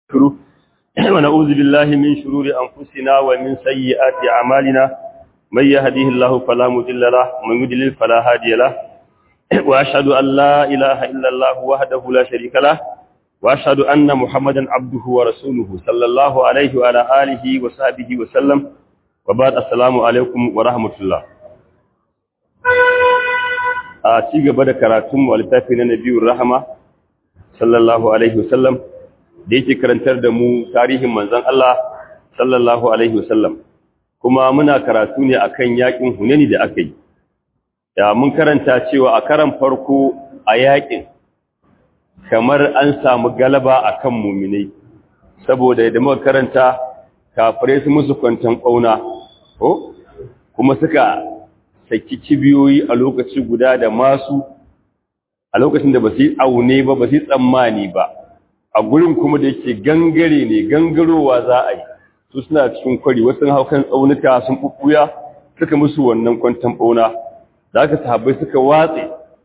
ونستغفره ونعوذ بالله من شرور أنفسنا ومن سيئات أعمالنا من يهديه الله فلا مضل له ومن يضلل فلا هادي له وأشهد أن لا إله إلا الله وحده لا شريك له وأشهد أن محمدا عبده ورسوله صلى الله عليه وعلى آله وصحبه وسلم وبعد السلام عليكم ورحمة الله a ci gaba da karatunmu a littafi na nabiyun rahama sallallahu alaihi wasallam da yake karantar da mu tarihin manzon Allah sallallahu alaihi wasallam kuma muna karatu ne akan yakin hunani da aka yi ya mun karanta cewa a karan farko a yakin kamar an samu galaba akan muminai saboda da muka karanta kafirai su musu kwantan ƙauna ko kuma suka saki kibiyoyi a lokaci guda da masu a lokacin da ba su yi aune ba ba su yi tsammani ba a gurin kuma da yake gangare ne gangarowa za a yi su suna cikin kwari wasu haukan tsaunuka sun bubbuya suka musu wannan kwantan bauna da aka sahabbai suka watse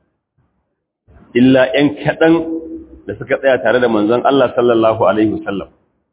illa 'yan kaɗan da suka tsaya tare da manzon Allah sallallahu alaihi wasallam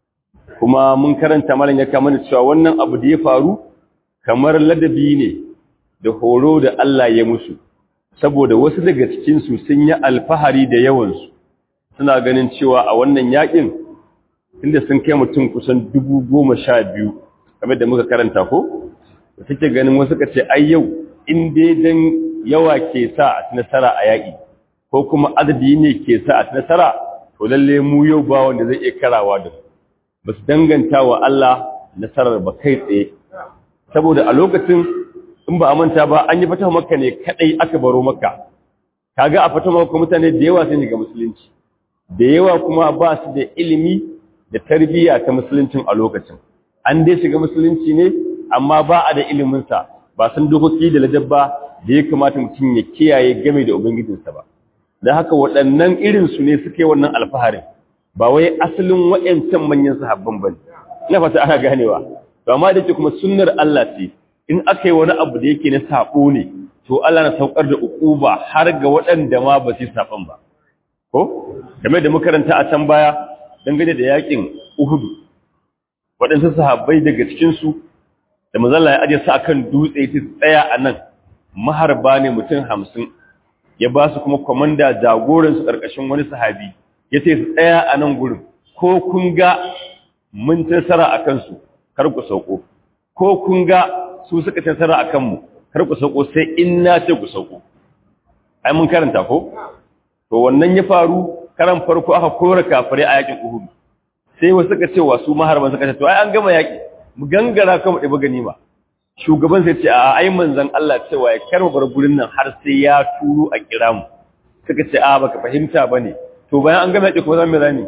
kuma mun karanta malam ya kama da cewa wannan abu da ya faru kamar ladabi ne da horo da Allah ya musu saboda wasu daga cikinsu sun yi alfahari da yawansu suna ganin cewa a wannan yakin inda sun kai mutum kusan dubu goma sha biyu kamar da muka karanta ko da suke ganin wasu ka ce ai yau in dai dan yawa ke sa a ci nasara a yaƙi ko kuma adadi ne ke sa a ci nasara to lalle mu yau ba wanda zai iya karawa da su ba su danganta wa Allah nasarar ba kai tsaye saboda a lokacin in ba a manta ba an yi fata makka ne kadai aka baro makka kaga a fata makka mutane da yawa sun ga musulunci da yawa kuma ba su da ilimi da tarbiyya ta musuluncin a lokacin an dai shiga musulunci ne amma ba a da ilimin sa ba san dokoki da ladabba da ya kamata mutum ya kiyaye game da ubangijinsa ba dan haka waɗannan irin su ne suke wannan alfaharin ba wai asalin wayancan manyan sahabban bane ina fata ana ganewa to amma da ke kuma sunnar Allah ce in aka yi wani abu da yake na saɓo ne to Allah na saukar da ukuba har ga waɗanda ma ba su saɓon ba ko game da makaranta a can baya dangane da yakin uhudu waɗansu sahabbai daga cikinsu da mazalla ya ajiye su akan dutse ta tsaya a nan maharba ne mutum hamsin ya ba su kuma kwamanda jagoransu ƙarƙashin wani sahabi ya ce su tsaya a nan gurin ko kun ga mun tasara a kansu kar ku sauko ko kun ga su suka tasara a kanmu kar ku sauko sai in na ce ku sauko ai mun karanta ko to wannan ya faru karan farko aka kora kafirai a yakin Uhud sai wasu suka ce wasu maharban suka ce to ai an gama yaki mu gangara kuma ɗiba ganima shugaban sai ce a ai manzon Allah cewa ya karba bar gurin nan har sai ya turo a kira mu suka ce a baka fahimta bane to bayan an gama yaki kuma zan me zani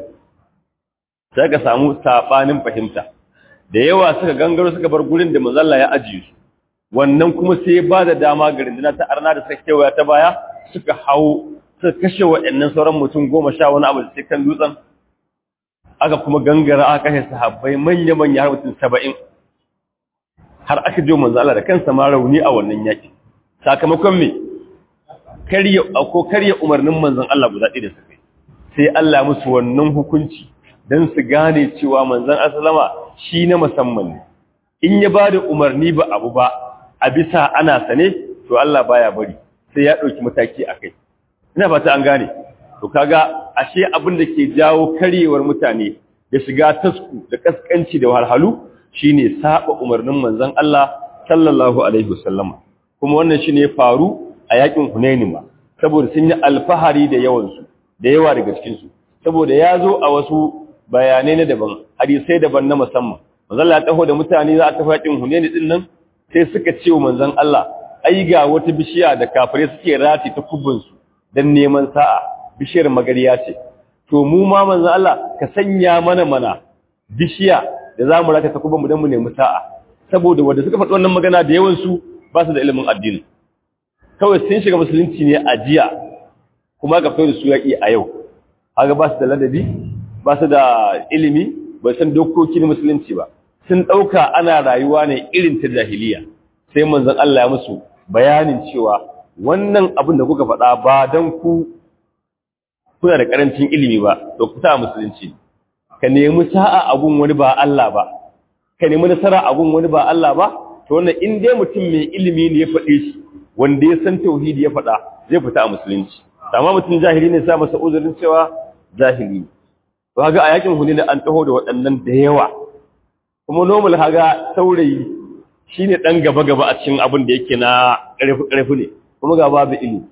sai ka samu sabanin fahimta da yawa suka gangaro suka bar gurin da manzon Allah ya ajiye su wannan kuma sai ya bada dama ga rinduna ta arna da suka kewaya ta baya suka hawo suka kashe waɗannan sauran mutum goma sha wani abu da sai kan dutsen aka kuma gangara aka kashe sahabbai manya-manya har mutum saba'in har aka jo manzo Allah da kansa ma rauni a wannan yaki sakamakon me karya ko karya umarnin manzon Allah guda ɗaya da suka sai Allah musu wannan hukunci dan su gane cewa manzon asalama shi na musamman ne in ya bada umarni ba abu ba a bisa ana sane to Allah baya bari sai ya ɗauki mataki a kai ina fata an gane to kaga ashe abin da ke jawo karyewar mutane da shiga tasku da kaskanci da wahalhalu shine saba umarnin manzon Allah sallallahu alaihi wasallama kuma wannan shine faru a yakin Hunain ma saboda sun yi alfahari da yawan su da yawa daga cikin su saboda ya zo a wasu bayanai na daban hadisai daban na musamman manzon Allah ya taho da mutane za a tafi yakin Hunain din nan sai suka ce wa manzon Allah ai ga wata bishiya da kafirai suke rati ta kubinsu don neman sa'a bishiyar magariya ce to mu ma manzon Allah ka sanya mana mana bishiya da za mu rata ta kubinmu don mu nemi sa'a saboda wanda suka faɗi wannan magana da yawansu ba su da ilimin addini kawai sun shiga musulunci ne a jiya kuma ka fito da su yaƙi a yau haka ba su da ladabi ba su da ilimi ba san dokoki na musulunci ba sun ɗauka ana rayuwa ne irin ta jahiliya sai manzon Allah ya musu bayanin cewa wannan abin da kuka faɗa ba don ku kuna da ƙarancin ilimi ba to ku ta musulunci ka nemi sa'a abun wani ba Allah ba ka nemi nasara abun wani ba Allah ba to wannan in dai mutum mai ilimi ne ya faɗe shi wanda ya san tauhidi ya faɗa zai fita a musulunci amma mutum jahili ne sa masa uzurin cewa jahili to kaga a yakin hunain an taho da waɗannan da yawa kuma normal haga saurayi shine dan gaba gaba a cikin abin da yake na ƙarfi ƙarfi ne kuma ga babu ilimi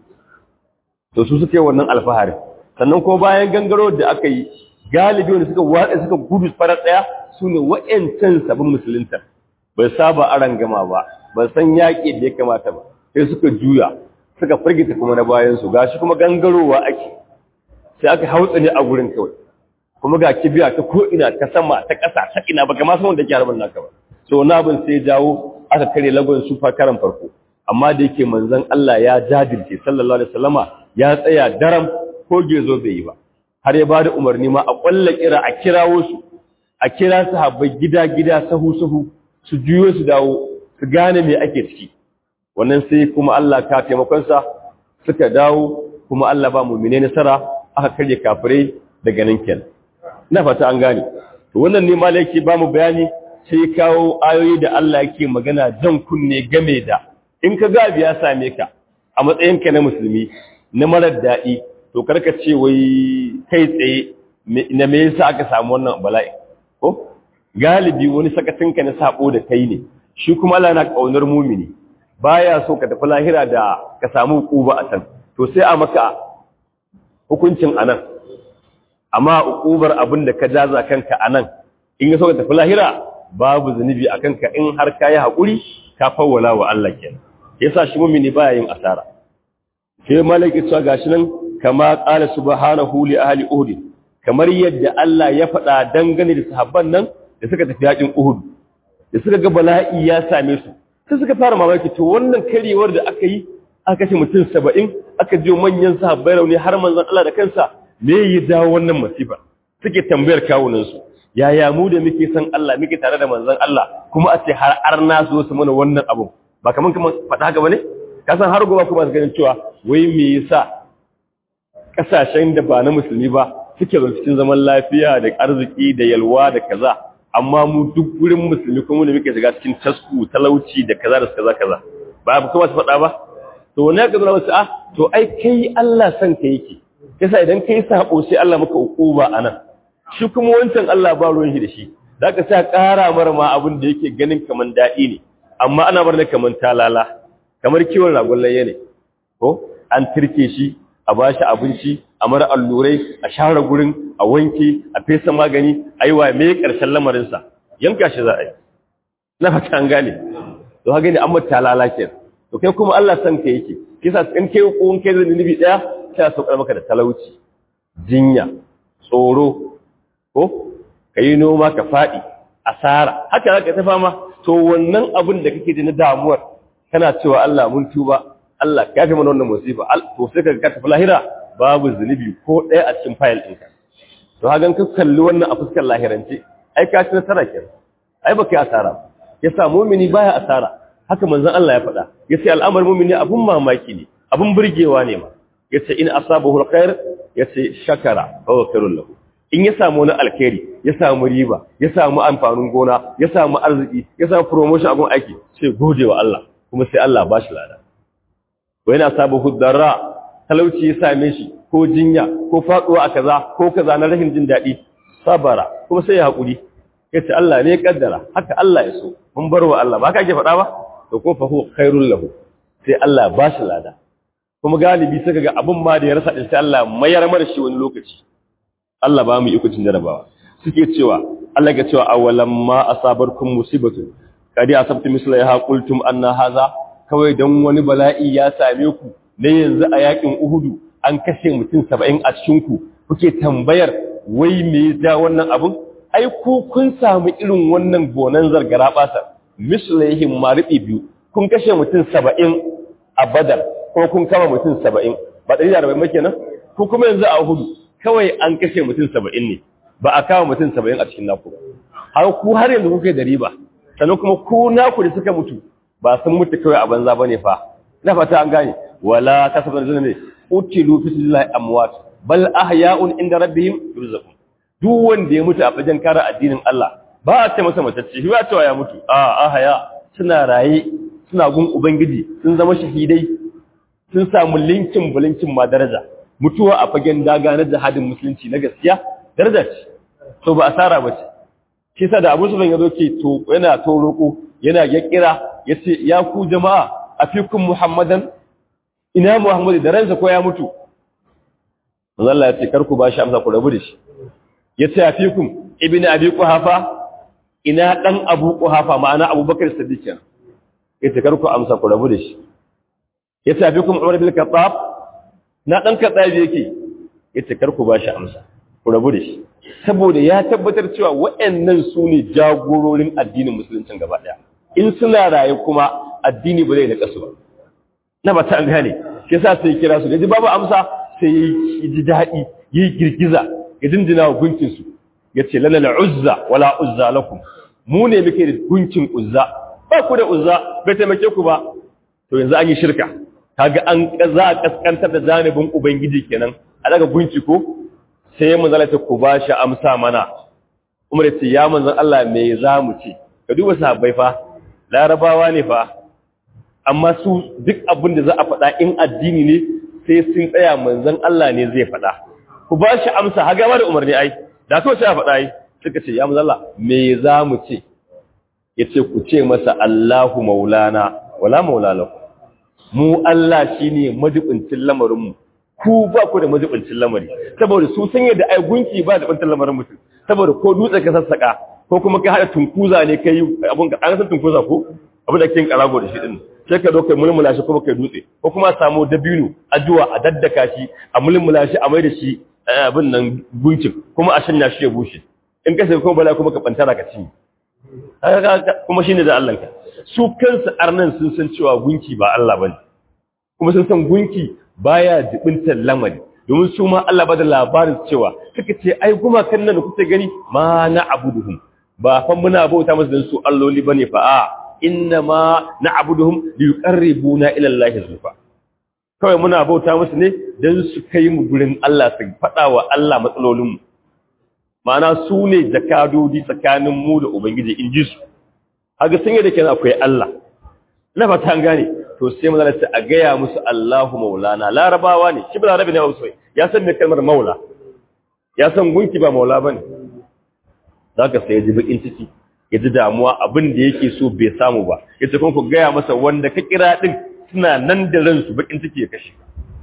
to su suke wannan alfahari sannan ko bayan gangaro da aka yi galibi wanda suka watsa suka gudu farar daya su ne wa'yancan sabon musulunta bai saba aran gama ba ba san yaƙi da ya kamata ba sai suka juya suka firgita kuma na bayansu ga shi kuma gangarowa ake sai aka hautsa ne a gurin kawai kuma ga kibiya ta ko'ina ta sama ta ƙasa ta ina ba kama saman da ke harbin naka ba so na abin sai jawo aka kare lagon su fa karan farko amma da yake manzon Allah ya jajirce sallallahu alaihi wasallama ya tsaya daram ko gezo bai yi ba har ya bada umarni ma a kwalla kira a kirawo su a kira sahabbai gida-gida sahu-sahu su juyo su dawo su gane me ake ciki wannan sai kuma Allah ka taimakonsa suka dawo kuma Allah ba mu'mine nasara aka karye kafirai daga nan kenan ina fata an gane to wannan ne malai yake ba mu bayani sai kawo ayoyi da Allah yake magana jan kunne game da in ka ga ya same ka a matsayinka na musulmi na marar daɗi to karka ce wai kai tsaye na me yasa aka samu wannan bala'i ko galibi wani sakatinka na sabo da kai ne shi kuma Allah yana kaunar mumini baya so ka tafi lahira da ka samu hukuba a can to sai a maka hukuncin anan amma hukubar abin da ka jaza kanka anan in ya so ka tafi lahira babu zunubi a kanka in har ka yi haƙuri ka fawwala wa Allah kenan yasa shi mumini baya yin asara sai malaki cewa gashi nan kama qala subhanahu li ahli uhud kamar yadda Allah ya faɗa dangane da sahabban nan da suka tafi yakin uhud da suka ga bala'i ya same su sai suka fara mamaki to wannan karewar da aka yi aka kashe mutum 70 aka jiyo manyan sahabbai rauni har manzon Allah da kansa me ya dawo wannan masifa suke tambayar kawunan su yaya mu da muke san Allah muke tare da manzon Allah kuma a ce har arna su su mana wannan abu ba kaman kaman faɗa haka bane ka san har gobe kuma su ganin cewa wai me yasa kasashen da ba na musulmi ba suke zama cikin zaman lafiya da arziki da yalwa da kaza amma mu duk gurin musulmi kuma da muke shiga cikin tasku talauci da kaza da kaza kaza ba ba kuma su faɗa ba to wani ka zama wasu ah to ai kai Allah san ka yake yasa idan kai sabo sai Allah maka ukuba anan shi kuma wancan Allah ba ruwan shi da shi zaka sa ƙara mara ma abin da yake ganin kaman daɗi ne amma ana bar ne kaman talala kamar kiwon ragon layya ne ko an tirke shi a ba shi abinci a mara allurai a share gurin a wanke a fesa magani a yi wa mai ƙarshen lamarinsa yanka shi za a yi na fata an gane to haka ne an mata lalace to kai kuma Allah san ka yake kisa in kai ko in kai da nubi daya sai a saukar maka da talauci jinya tsoro ko kai noma ka fadi asara haka zaka ta fama to wannan abin da kake ji na damuwar kana cewa Allah mun tuba Allah ka fi mana wannan musiba to sai ka ka tafi lahira babu zunubi ko ɗaya a cikin fayil ɗinka to hagan ka kalli wannan a fuskar lahirance ai ka ci nasara ke ai baka yi asara ya sa mumini baya asara haka manzon Allah ya faɗa ya ce al'amar mumini abun mamaki ne abun burgewa ne ma ya ce in asabahu alkhair ya ce shakara fa khairul lahu in ya samu wani alkhairi ya samu riba ya samu amfanin gona ya samu arziki ya samu promotion abun aiki sai gode wa Allah kuma sai Allah ba shi lada wa yana sabahu darra talauci ya same shi ko jinya ko faduwa a kaza ko kaza na rashin jin daɗi sabara kuma sai ya haƙuri ya ce Allah ne ya kaddara haka Allah ya so mun bar wa Allah ba ka ake faɗa ba to ko fa huwa khairul lahu sai Allah ba shi lada kuma galibi sai kaga abin ma da ya rasa din sai Allah mayar mara shi wani lokaci Allah ba mu iko cin jarabawa suke cewa Allah ga cewa awalam ma asabarkum musibatu kadi asabtu misla ya qultum anna hadha kawai dan wani bala'i ya same ku ne yanzu a yakin Uhudu an kashe mutum 70 a cikin ku kuke tambayar wai me ya ja wannan abun ai ku kun samu irin wannan gonan zargara basar mislaihim maribi biyu kun kashe mutum 70 a Badar ko kun kama mutum 70 ba 140 kenan ko kuma yanzu a Uhudu kawai an kashe mutum 70 ne ba a kama mutum 70 a cikin naku har ku har yanzu kuke da riba sannan kuma ku naku da suka mutu ba sun mutu kawai a banza bane fa na fata an gane wala kasabar zuna ne utilu fi sabilillahi amwat bal ahya'un inda rabbihim yurzaqun duk wanda ya mutu a fagen kare addinin Allah ba a ce masa matacce shi ba cewa ya mutu a ahaya suna raye suna gun ubangiji sun zama shahidai sun samu linkin bulinkin ma daraja mutuwa a fagen daga na jihadin musulunci na gaskiya daraja ce to ba asara ba ce shi sa da Abu Sufyan yazo ce to yana to roko yana ya kira yace ya ku jama'a afikum Muhammadan ina Muhammadu da ransa ko ya mutu manzo Allah ya ce kar ku ba shi amsa ku rabu da shi yace afikum ibnu abi quhafa ina dan abu quhafa ma'ana abubakar siddiq yace kar ku amsa ku rabu da shi yace afikum umar bil khattab na dan khattab yake yace kar ku ba shi amsa ku rabu da shi saboda ya tabbatar cewa waɗannan su ne jagororin addinin musuluncin gaba daya in suna raye kuma addini ba zai da kasu ba na ba ta gane shi yasa sai kira su da ji babu amsa sai ya ji daɗi yi girgiza ya dindina wa gunkinsu ya ce lalala uzza wala uzza lakum mu ne muke da gunkin uzza ba ku da uzza bai taimake ku ba to yanzu an yi shirka kaga an za a kaskantar da janibin ubangiji kenan a daga gunki ko sai mun zalata ku ba shi amsa mana umar ya ce ya manzon Allah me za mu ce ka duba sahabbai fa larabawa ne fa amma su duk abin da za a faɗa in addini ne sai sun tsaya manzon Allah ne zai faɗa ku ba shi amsa haga ma da umarni ai da kawai sai a faɗa ai suka ce ya manzon Allah me za mu ce yace ku ce masa Allahu maulana wala maula lakum mu Allah shine madubincin lamarin mu ku ba ku da madubincin lamari saboda su san yadda ai gunki ba da bantan lamarin mutum saboda ko dutse ka sassaka ko kuma ka hada tunkuza ne kai abun ka an san tunkuza ko abin da kin karago da shi din sai ka zo kai mulmula shi kuma kai dutse ko kuma samu dabino addu'a a daddaka shi a mulmula shi a mai da shi abin nan gunkin kuma a shanya shi ya bushe in ka sai kuma bala kuma ka bantara ka ci kuma shine da Allah ka su kansu arnan sun san cewa gunki ba Allah bane kuma sun san gunki baya jibintar lamari domin su ma Allah ba da labarin cewa suka ce ai kuma kan nan kuke gani ma na abuduhum ba fa muna bauta musu dan su alloli bane fa a inna ma na abuduhum liqarribuna ila Allah zulfa kawai muna bauta musu ne dan su kai mu gurin Allah su faɗa wa Allah matsalolin mu ma'ana su ne jakadodi tsakanin mu da ubangiji in ji su haka sun yi da kenan akwai Allah na fata an gane to sai maza ta a gaya musu Allahu maulana larabawa ne shi ba larabi ne ba su ya san me kalmar maula ya san gunki ba maula bane zaka sai ya ji bakin ciki ya ji damuwa abin da yake so bai samu ba yace kun ku gaya masa wanda ka kira din suna nan da ransu bakin ciki ya kashe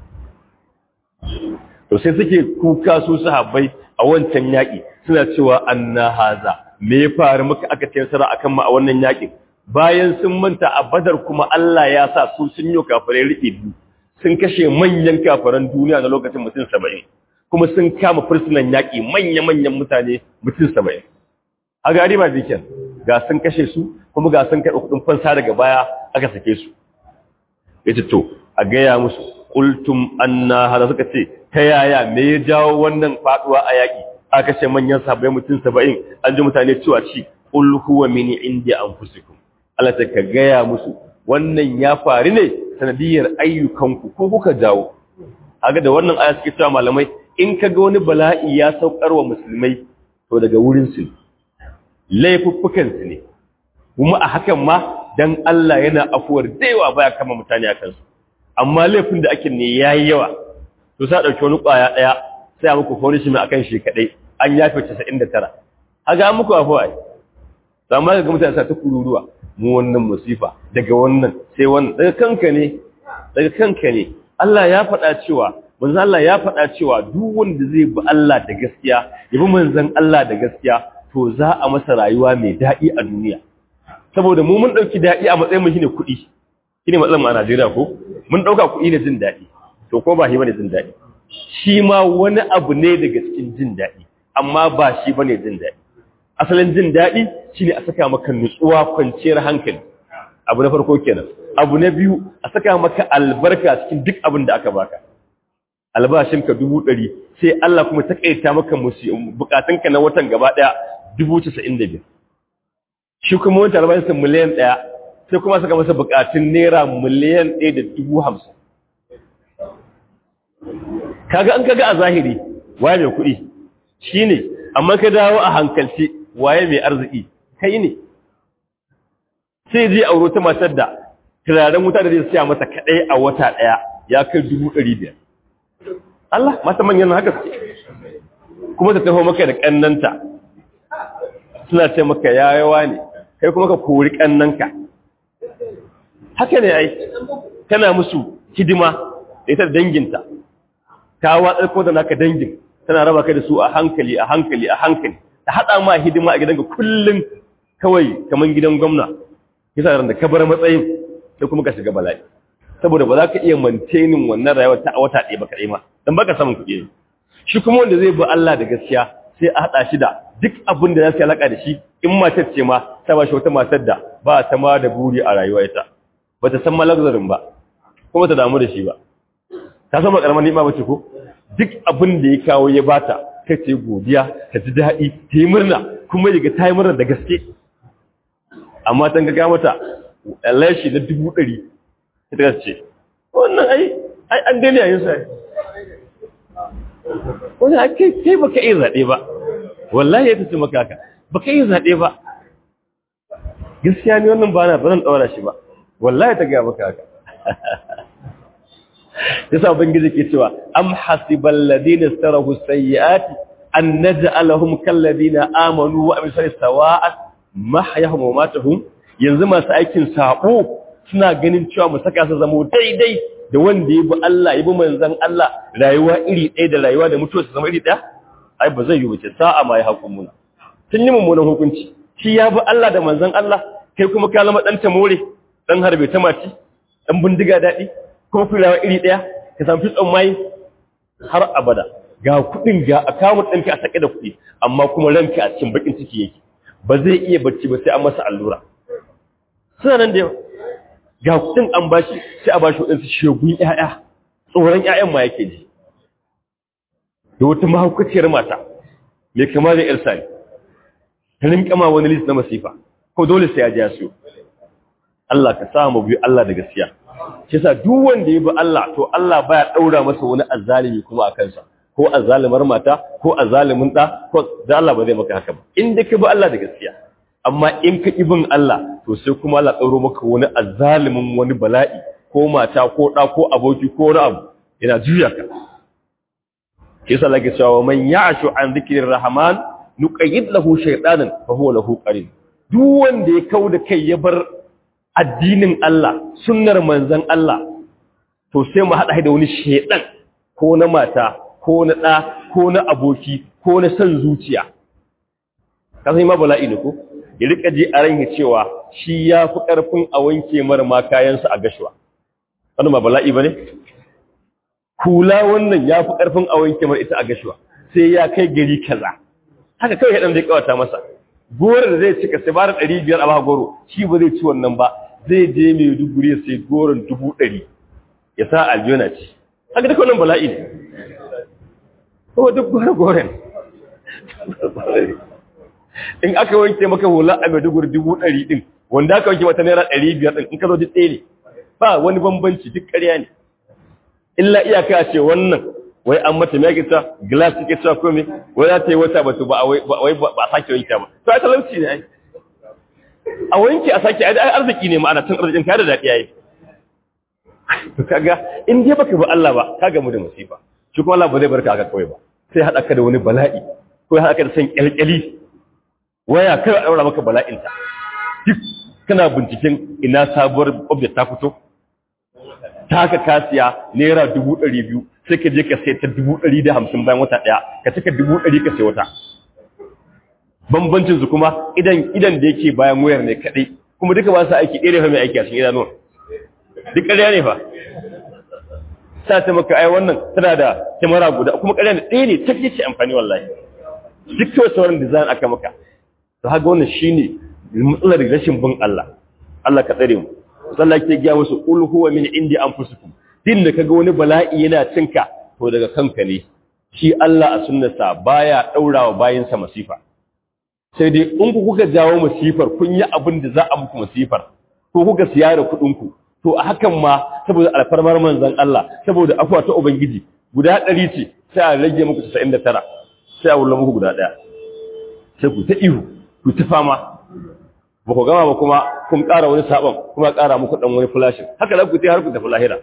to sai suke kuka su sahabbai a wancan yaki suna cewa anna haza me ya faru muka aka ce sara akan mu a wannan yakin bayan sun manta a badar kuma Allah ya sa su sun yi kafirai riƙe biyu sun kashe manyan kafiran duniya na lokacin mutum saba'in kuma sun kama fursunan yaƙi manya-manyan mutane mutum saba'in a gari ba zikin ga sun kashe su kuma ga sun karɓi kuɗin fansa daga baya aka sake su ya ce to a gaya musu ƙultum anna hada suka ce ta yaya me ya jawo wannan faɗuwa a yaƙi aka kashe manyan sabai mutum saba'in an ji mutane cewa ci ƙul huwa mini indi anfusikum Allah ta ka gaya musu wannan ya faru ne sanadiyar ayyukanku ko kuka jawo haka da wannan aya suke cewa malamai in ka ga wani bala'i ya saukar wa musulmai to daga wurin su laifuffukan su ne kuma a hakan ma dan Allah yana afuwar daiwa baya kama mutane akan su amma laifin da ake ne yayi yawa to sai dauki wani kwaya daya sai a muku punishment akan shi kadai an yafe 99 haka an muku afuwa ai amma ga mutane sa ta kururuwa mu wannan musifa daga wannan sai wannan daga kanka ne daga kanka ne Allah ya faɗa cewa manzon Allah ya faɗa cewa duk wanda zai bi Allah da gaskiya ya bi manzon Allah da gaskiya to za a masa rayuwa mai daɗi a duniya saboda mu mun ɗauki daɗi a matsayin mu shine kuɗi shine matsalar mu a Najeriya ko mun ɗauka kuɗi ne jin daɗi to ko ba shi bane jin daɗi shi ma wani abu ne daga cikin jin daɗi amma ba shi bane jin daɗi asalin jin daɗi shine a saka maka nutsuwa kwanciyar hankali abu na farko kenan abu na biyu a saka maka albarka cikin duk abin da aka baka albashinka dubu ɗari sai Allah kuma ta kaita maka bukatunka na watan gaba ɗaya dubu casa'in da biyar shi kuma wata albashinsa miliyan ɗaya sai kuma saka masa bukatun naira miliyan ɗaya da dubu hamsin kaga an kaga a zahiri waye mai kuɗi shine amma ka dawo a hankalce waye mai arziki kai ne sai je auro ta matar da turaren wuta da zai siya mata kaɗai a wata ɗaya ya kai dubu ɗari biyar Allah mata manyan haka su kuma ta taho maka da ƙannanta suna ce maka yayawa ne kai kuma ka kori ƙannanka haka ne ai kana musu hidima da ita danginta ta watsar ko da naka dangin tana raba kai da su a hankali a hankali a hankali ta haɗa ma hidima a gidanka kullum kawai kamar gidan gwamna kisa da ka bar matsayin sai kuma ka shiga bala'i saboda ba za ka iya mantenin wannan rayuwar ta wata ɗaya ba kaɗai ma don baka samun kuɗi ne shi kuma wanda zai bi Allah da gaskiya sai a haɗa shi da duk abin da za su yi alaƙa da shi in matar ce ma ta ba shi wata matar da ba ta ma da buri a rayuwa ita ba ta san malagzarin ba kuma ta damu da shi ba ta san makarmar ni'ima ba ce ko duk abin da ya kawo ya bata kai ce godiya ta ji daɗi ta yi murna kuma ya ga ta yi murna da gaske amma ta ga mata lashi na dubu ɗari ita ce wannan ai ai an gani a yin sa wani a kai kai baka iya zaɓe ba wallahi ya tace maka haka baka iya zaɓe ba gaskiya ne wannan ba na ba zan ɗaura shi ba wallahi ta gaya maka haka yasa ubangiji ke cewa am hasibal ladina sarahu sayyiati an naj'alahum kal ladina amanu wa amilu sawa'at mahyahum wa matuhum yanzu masu aikin sabo suna ganin cewa mu saka su zama daidai da wanda ya bi Allah ya bi manzon Allah rayuwa iri ɗaya da rayuwa da mutuwa su zama iri ɗaya ai ba zai yi wuce sa'a ma ya hukumuna tun yi mummunan hukunci shi ya bi Allah da manzon Allah kai kuma ka zama dan tamore dan harbe ta maci dan bindiga daɗi ko firawa iri ɗaya ka samu fitson mai har abada ga kuɗin ga akawun ɗinka a sake da kuɗi amma kuma ranka a cikin bakin ciki yake ba zai iya bacci ba sai an masa allura suna nan da yawa ga kuɗin an bashi sai a bashi waɗansu shegun ƴaƴa tsoron ƴaƴan ma yake ji da wata mahaukaciyar mata mai kama da ƴar sani ta rinƙa ma wani list na masifa ko dole sai ya ji ya siyo Allah ka sa mu biyu Allah da gaskiya shi yasa duk wanda ya bi Allah to Allah baya daura masa wani azzalimi kuma a kansa ko azzalimar mata ko azzalimin da ko da Allah ba zai maka haka ba in da ka bi Allah da gaskiya amma in ka ibin Allah to sai kuma Allah dauro maka wani azzalimin wani bala'i ko mata ko da ko aboki ko wani abu yana juya ka shi yasa lake cewa man ya'shu an dhikrir rahman nuqayyid lahu shaytanan fa huwa lahu qarin duk wanda ya kauda kai ya bar addinin Allah sunnar manzon Allah to sai mu hada da wani shedan ko na mata ko na ɗa ko na aboki ko na son zuciya ka sai ma bala'i ne ko ya rika ji a ranki cewa shi ya fi ƙarfin a wanke mara ma kayansa a gashuwa wannan ba bala'i ba ne kula wannan ya fi ƙarfin a wanke mara ita a gashuwa sai ya kai gari kaza haka kawai ɗan zai kawata masa goro da zai cika sai bara ɗari biyar a ba goro shi ba zai ci wannan ba zai je mai duguri ya sai goron dubu ɗari ya sa aljona ci haka duka wannan bala'i ne ko duk gore-goren in aka wanke maka hula a maiduguri dubu ɗari ɗin wanda aka wanke mata naira ɗari biyar ɗin in ka zo duk ɗaya ne ba wani bambanci duk ƙarya ne illa iyaka ce wannan wai an mata mai kita glass take cewa kome wai za ta yi wata batu ba wai ba a sake wanke ba to ai talauci ne ai a wanke a sake ai arziki ne ma'ana tun arzikin ka da daɗi ai to kaga in dai baka bi Allah ba ka gamu da musifa shi kuma Allah ba zai barka haka kawai ba sai haɗa ka da wani bala'i ko haɗa ka da san kyalkyali waya kai a ɗaura maka bala'inta duk kana binciken ina sabuwar object ta fito ta ka kasiya naira dubu ɗari biyu sai ka je ka sai ta dubu ɗari da hamsin bayan wata ɗaya ka cika dubu ɗari ka sai wata bambancin su kuma idan idan da yake bayan wayar ne kaɗai kuma duka ba su aiki ɗaya ne mai aiki a cikin idanuwa duk ƙarya ne fa sa ta maka ai wannan tana da kyamara guda kuma ƙarya ne ɗaya ne ta ce amfani wallahi duk ta sauran design aka maka to haka wannan shine matsalar rashin bin Allah Allah ka tsare mu sallah ke ga wasu qul huwa min indi anfusikum din da kaga wani bala'i yana cinka to daga kanka ne shi Allah a sunnarsa baya daurawa bayinsa masifa sai dai in ku kuka jawo masifar kun yi abin da za a muku masifar ko kuka siya da kuɗin ku to a hakan ma saboda alfarmar manzon Allah saboda afwa ta ubangiji guda 100 ce sai a rage muku 99 sai a wulla muku guda daya sai ku ta ihu ku ta fama ba ku gama ba kuma kun ƙara wani sabon kuma ƙara muku ɗan wani flashin haka za ku ta har ku tafi lahira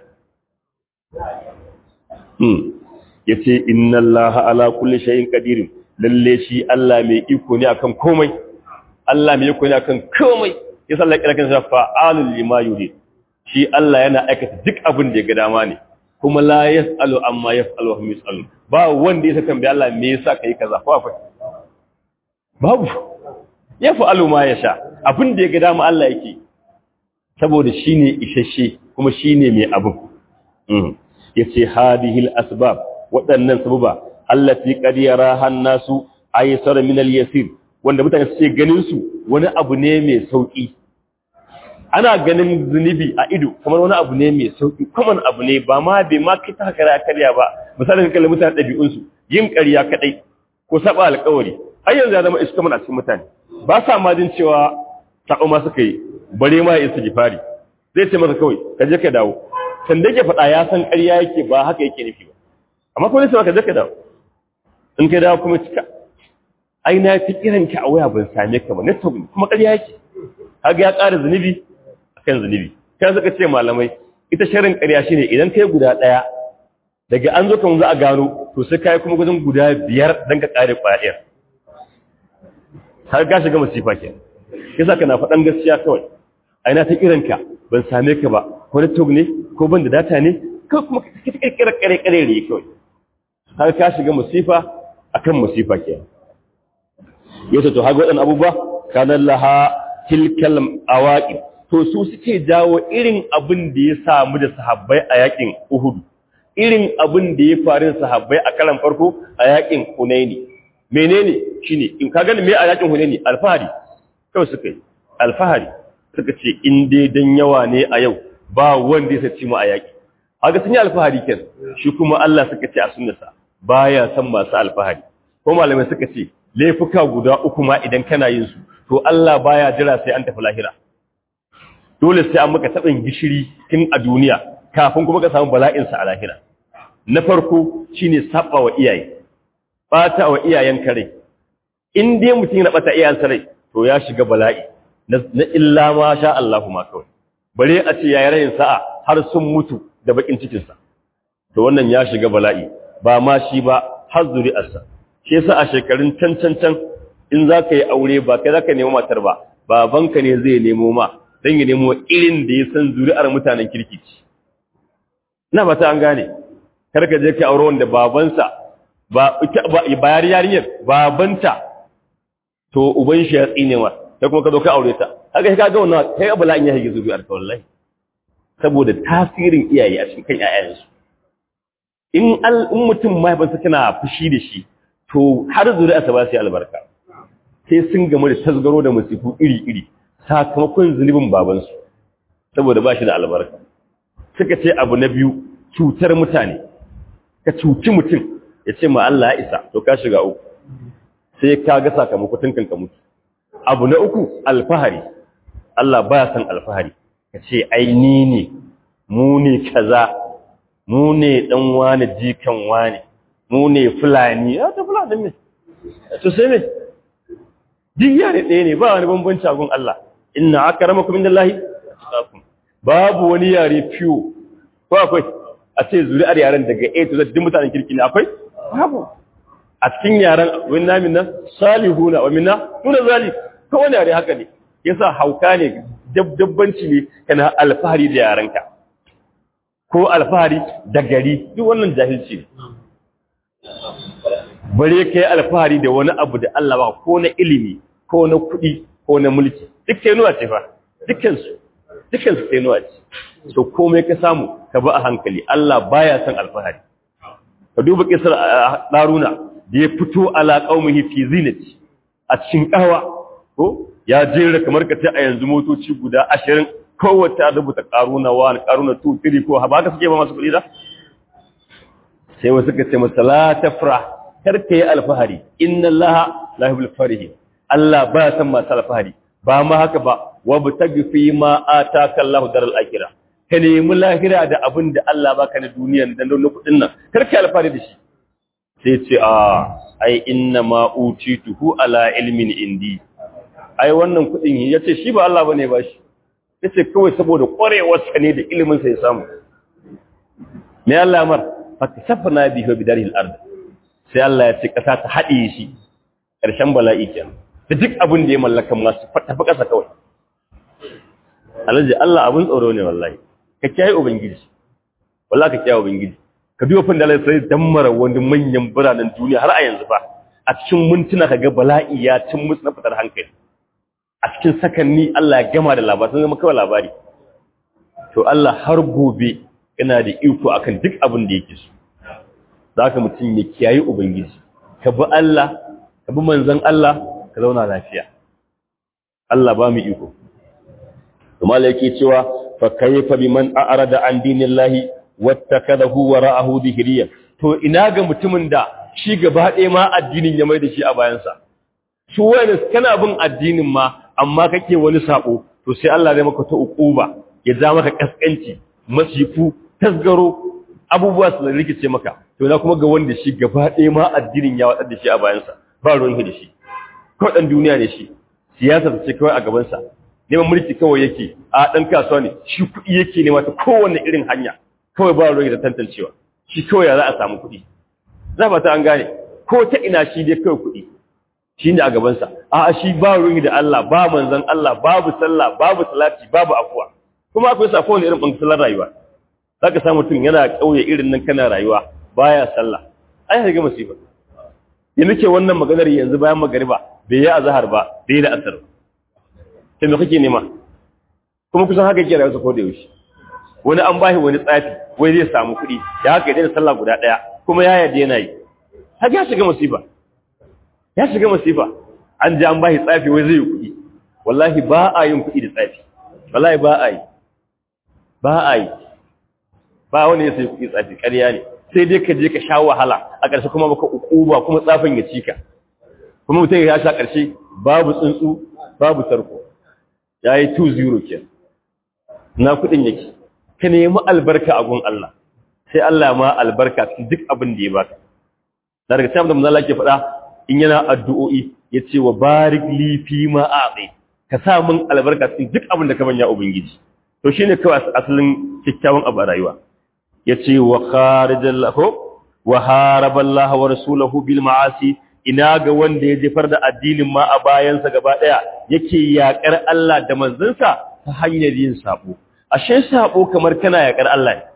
ya ce inna allaha ala kulli shay'in qadirin lalle shi Allah mai iko ne akan komai Allah mai iko ne akan komai ya sallar kira kan fa'alul lima yurid shi Allah yana aikata duk abin da ya ga dama ne kuma la yasalu amma yasalu wa hum yasalu ba wanda ya tambaye Allah me yasa kai kaza ko akwai babu ya fa'alu ma yasha abin da ya ga dama Allah yake saboda shine isasshe kuma shine mai abu yace hadihil asbab waɗannan sababa allati qad yaraha an-nasu aysar min al-yasir wanda mutane suke ganin su wani abu ne mai sauki ana ganin zunubi a ido kamar wani abu ne mai sauki kuma abu ne ba ma bai ma kai ta kara karya ba misalin kallon mutane ɗabi'un su yin ƙarya kadai ko saba alƙawari har yanzu ya zama iska mana cikin mutane ba sa ma jin cewa sako ma suka yi bare ma ya isa gifari zai ce masa kawai ka je ka dawo sanda yake faɗa ya san ƙarya yake ba haka yake nufi ba amma kuma sai ka je ka dawo in ka dawo kuma cika ai na fi kiran ka a waya ban same ka ba network kuma ƙarya yake kaga ya ƙara zunubi akan zunubi kai suka ce malamai ita sharin ƙarya shine idan kai guda ɗaya daga an zo kan za a gano to sai kai kuma gudun guda biyar dan ka ƙare ƙwayar har ka shiga masifa ke yasa kana faɗan gaskiya kawai ai na ta kiran ka ban same ka ba ko network ne ko ban da data ne ko kuma ka kirkira ƙare ƙare ne kawai har ka shiga musifa akan musifa ke yau to haga waɗannan abubuwa kanan laha tilkal awaqib to su suke jawo irin abin da ya samu da sahabbai a yakin Uhud irin abin da ya faru da sahabbai a karan farko a yakin Hunaini menene shine in ka gani me a yakin Hunaini alfahari kawai suka yi alfahari suka ce in dai dan yawa ne a yau ba wanda ya saci mu a yaki haka sun yi alfahari ken shi kuma Allah suka ce a sunnasa baya san masu alfahari ko malamai suka ce laifuka guda uku ma idan kana yin su to Allah baya jira sai an tafi lahira dole sai an maka tabin gishiri tun a duniya kafin kuma ka samu bala'in sa a lahira na farko shine saba wa iyaye bata wa iyayen kare in dai mutum ya bata iyayen sa rai to ya shiga bala'i na illa ma sha Allahu ma kawai bare a ce yayi rayin sa'a har sun mutu da bakin cikin sa to wannan ya shiga bala'i ba ma shi ba har zuri'arsa shi yasa a shekarun can can can in za ka yi aure ba kai za ka nemo matar ba babanka ne zai nemo ma don ya nemo irin da ya san zuri'ar mutanen kirki ce na ba ta an gane kar ka je ka aure wanda babansa ba bayar yarinyar babanta to uban shi ya tsine ma sai kuma ka zo ka aure ta haka ka ga wannan kai abula in ya hige zuri'ar ka wallahi saboda tasirin iyaye a cikin ƴaƴansu in mutum mahaifinsa tana fushi da shi to har zuri'arsa ba su yi albarka sai sun gamu da tasgaro da musifu iri-iri sakamakon zunubin babansu saboda ba shi da albarka suka ce abu na biyu cutar mutane ka cuci mutum ya ce ma Allah ya isa to ka shiga uku sai ka ga sakamakon kan ka mutu abu na uku alfahari Allah baya san alfahari ka ce ai ni ne mu ne kaza mu ne dan wani jikan wani mu ne fulani ya ta fulani ne to sai ne duk yare ɗaya ne ba wani bambanci a gun Allah inna akramakum indallahi atqakum babu wani yare fiyo ko akwai a ce zuri'ar yaren daga A to Z duk mutanen kirki ne akwai babu a cikin yaren wani namin nan salihuna wa minna nuna zalik ko wani yare haka ne yasa hauka ne dabbanci ne kana alfahari da yarenka ko alfahari da gari duk wannan jahilci ne bare kai alfahari da wani abu da Allah ba ko na ilimi ko na kuɗi ko na mulki duk tenuwa ce fa dukkansu dukkansu tenuwa ce so komai ka samu ka ba a hankali Allah baya son alfahari ka duba kisar daruna da ya fito ala qaumihi fi zinati a cikin kawa ko ya jera kamar ka ce a yanzu motoci guda 20 kowace rubuta karuna wa karuna 2 3 ko ba ka suke ba masu kuɗi da sai wasu ka ce masa la tafra kar ka yi alfahari inna allaha la yuhibbul farihin Allah ba san masu alfahari ba ma haka ba wa bitagi fi ma ataka Allahu daral akhirah ka nemi lahira da abin da Allah baka na duniyan da na kudin nan kar ka alfahari da shi sai ce a ai inna ma utituhu ala ilmin indi ai wannan kudin yace shi ba Allah bane ba shi yace kawai saboda kwarewarsa ne da ilimin sa ya samu me Allah mar fakasafna bihi wa bidaril ard sai Allah ya ce kasa ta hade shi karshen bala'i kenan da duk abin da ya mallaka masu tafi kasa kawai alaji Allah abun tsoro ne wallahi ka kiyaye ubangiji wallahi ka kiyaye ubangiji ka biyo fin da Allah sai dammara wani manyan biranen duniya har a yanzu ba a cikin mintuna kaga bala'i ya cin musu na fitar hankali a cikin sakanni Allah ya gama da labarin zama kawai labari to Allah har gobe yana da iko akan duk abin da yake so zaka mutum ya kiyaye ubangiji ka bi Allah ka bi manzon Allah ka zauna lafiya Allah ba mu iko kuma yake cewa fa kayfa biman a'rada an dinillahi wattakadahu wara'ahu dhihriyan to ina ga mutumin da shi gaba ɗaya ma addinin ya mai da shi a bayansa su wani kana bin addinin ma amma kake wani sabo to sai Allah zai maka ta ukuba ya ja maka kaskanci masifu tasgaro abubuwa su rikice maka to na kuma ga wanda shi gaba ɗaya ma addinin ya watsar da shi a bayansa ba ruwan da shi ko dan duniya ne shi siyasa ta ce kawai a gabansa neman mulki kawai yake a dan kasuwa ne shi kuɗi yake nema ta kowanne irin hanya kawai ba ruwan da tantancewa shi kawai ya za a samu kuɗi za ba ta an gane ko ta ina shi dai kawai kuɗi shi ne a gabansa a shi ba ruwan da Allah ba manzan Allah babu sallah babu salati babu afuwa kuma akwai sa kowane irin ɓangaren rayuwa za ka samu mutum yana ƙauye irin nan kana rayuwa baya sallah ai ya ga masifa ya nake wannan maganar yanzu bayan magariba bai yi azhar ba bai yi da asar sai me kake nema kuma kusan haka yake rayuwa ko da yaushe wani an bashi wani tsafi wai zai samu kuɗi da haka ya daina sallah guda ɗaya kuma ya yarda yana yi haka ya shiga masifa ya shiga masifa an ji an bashi tsafi wai zai yi kuɗi wallahi ba a yin kuɗi da tsafi wallahi ba a yi ba a yi ba wani ya sai kuɗi tsafi ƙarya ne sai dai ka je ka sha wahala a ƙarshe kuma baka ukuba kuma tsafin ya cika kuma mutum ya sha ƙarshe babu tsuntsu babu tarko ya yi 2-0 ke na kuɗin yake ka nemi albarka a gun Allah sai Allah ma albarka cikin duk abin da ya baka da daga cikin da manzo ke faɗa in yana addu'o'i yace wa barik li fi ma a'ti ka sa min albarka cikin duk abin da ka banya ubangiji to shine kawai asalin kikkiawan abu a rayuwa yace wa kharijallahu wa haraballahu wa rasuluhu bil ma'asi ina ga wanda ya jefar da addinin ma a bayansa gaba daya yake yakar Allah da manzansa ta hanyar yin sabo ashe sabo kamar kana yakar Allah ne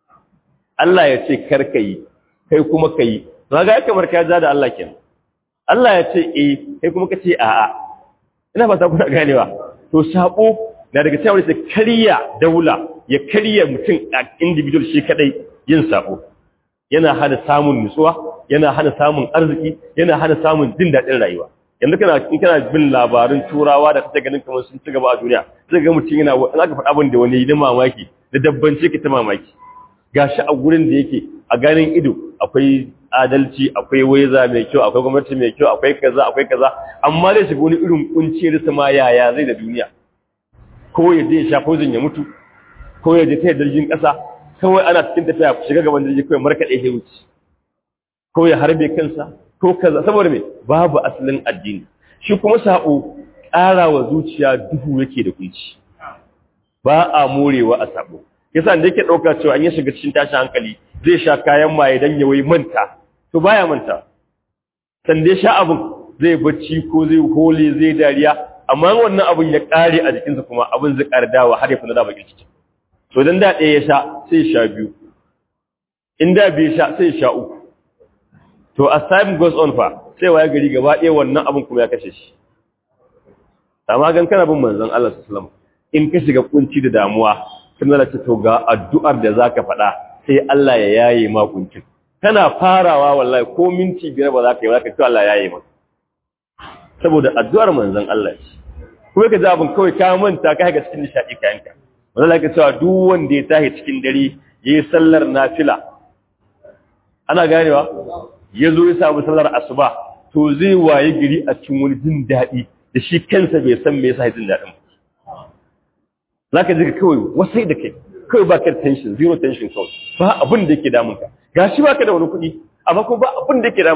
Allah ya ce karka yi kai kuma ka yi to ga kamar ka ja da Allah kenan Allah ya ce eh kai kuma ka ce a'a ina fata kuna ganewa to sabo na daga cewa sai kariya daula ya kariya mutum a individual shi kadai yin sabo yana hana samun nutsuwa yana hana samun arziki yana hana samun jin daɗin rayuwa yanzu kana in kana bin labarin turawa da kake ganin kamar sun ci gaba a duniya sai ga mutum yana in aka faɗa abin da wani yi mamaki da dabbanci ka ta mamaki gashi a gurin da yake a ganin ido akwai adalci akwai waiza mai kyau akwai gwamnati mai kyau akwai kaza akwai kaza amma zai shiga wani irin kunci da sama yaya zai da duniya ko ya je ya sha poison ya mutu ko ya je ta jirgin ƙasa kawai ana cikin tafiya shiga gaban jirgi kawai markaɗe ya wuce ko ya harbe kansa ko kaza saboda me babu asalin addini shi kuma sabo ƙara wa zuciya duhu yake da kunci ba a morewa a sabo yasa da yake ɗauka cewa an yi shiga cikin tashin hankali zai sha kayan maye dan ya wai manta to baya manta san dai sha abin zai bacci ko zai hole zai dariya amma wannan abin ya ƙare a jikinsa kuma abin zai ƙara dawa har ya fi na da bakin ciki to dan da ɗaya ya sha sai ya sha biyu in da bai sha sai ya sha uku to as time goes on fa sai waya gari gaba ɗaya wannan abin kuma ya kashe shi amma gan kana bin manzon Allah sallallahu alaihi wasallam in ka shiga kunci da damuwa sun zala ce to ga addu'ar da zaka faɗa sai Allah ya yaye ma kuncin kana farawa wallahi ko minti biyar ba za ka yi ba ka ce Allah ya yaye maka saboda addu'ar manzon Allah ce kuma ka ji abin kawai ka manta ka ga cikin nishaɗi kayanka wanda ka cewa duk wanda ya tashi cikin dare yayi sallar nafila ana ganewa ya zo ya samu sallar asuba to zai waye gari a cikin wani jin daɗi da shi kansa bai san me yasa jin daɗin za ka ji kawai wasai da kai kawai ba ka tension zero tension kawai ba abin da yake damun ka gashi ba ka da wani kuɗi amma kuma ba abin da yake damun ka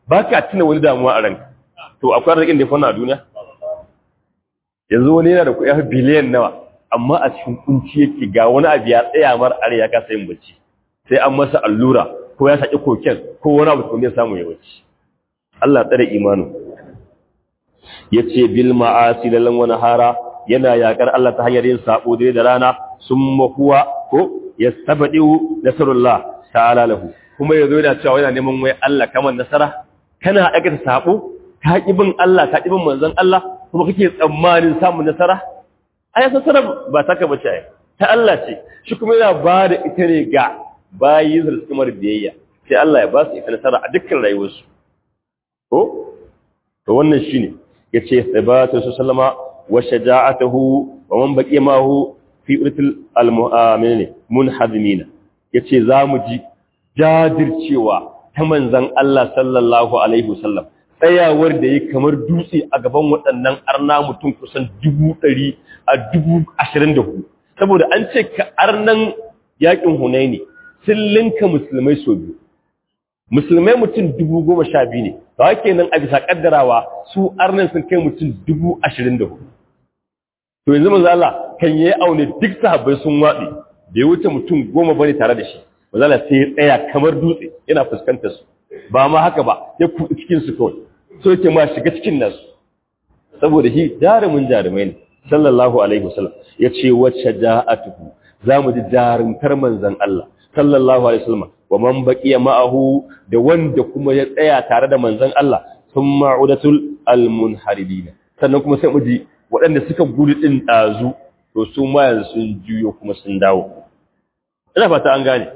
ba ka tuna wani damuwa a ranka to akwai arzikin da ya fauna a duniya yanzu wani yana da kuɗi biliyan nawa amma a cikin kunci yake ga wani abu ya tsaya mar are ya kasa yin bacci sai an masa allura ko ya saki koken ko wani abu kuma ya samu ya bacci Allah tsare imanu yace bil ma'asi lalan wani hara yana yakar Allah ta hanyar yin sabo dare da rana summa huwa ko yastabdiu nasrullah ta'ala lahu kuma yazo yana cewa yana neman wai Allah kamar nasara kana aikata sabo ka bin Allah ka bin manzon Allah kuma kake tsammanin samun nasara ai nasara ba taka bace ai ta Allah ce shi kuma yana ba da ita ne ga bayi da suka mar biyayya sai Allah ya ba su ita nasara a dukkan rayuwarsu ko to wannan shine yace sabatu sallama wa shaja'atuhu wa man baqiya mahu fi urtil almu'aminin munhazimina yace zamu ji jajircewa ta manzon Allah sallallahu alaihi wasallam tsayawar da yi kamar dutse a gaban waɗannan arna mutum kusan dubu ɗari a dubu ashirin da hudu saboda an ce ka arnan yaƙin hunaini sun linka musulmai sau biyu musulmai mutum dubu goma sha biyu ne da wake nan a bisa ƙaddarawa su arnan sun kai mutum dubu ashirin da hudu to yanzu manzo Allah kan yi aune duk sahabbai sun waɗe bai wuce mutum goma bane tare da shi manzo Allah sai ya tsaya kamar dutse yana fuskantar su ba ma haka ba ya kuɗi cikin su kawai so yake ma shiga cikin nasu saboda shi jarumin jarumai ne sallallahu alaihi wasallam ya ce wacce ja'atuhu za mu ji jarumtar manzon Allah sallallahu alaihi wasallam wa man baqiya ma'ahu da wanda kuma ya tsaya tare da manzon Allah thumma udatul almunharibina sannan kuma sai mu ji waɗanda suka gudu din dazu to su ma yanzu sun juyo kuma sun dawo ina fata an gane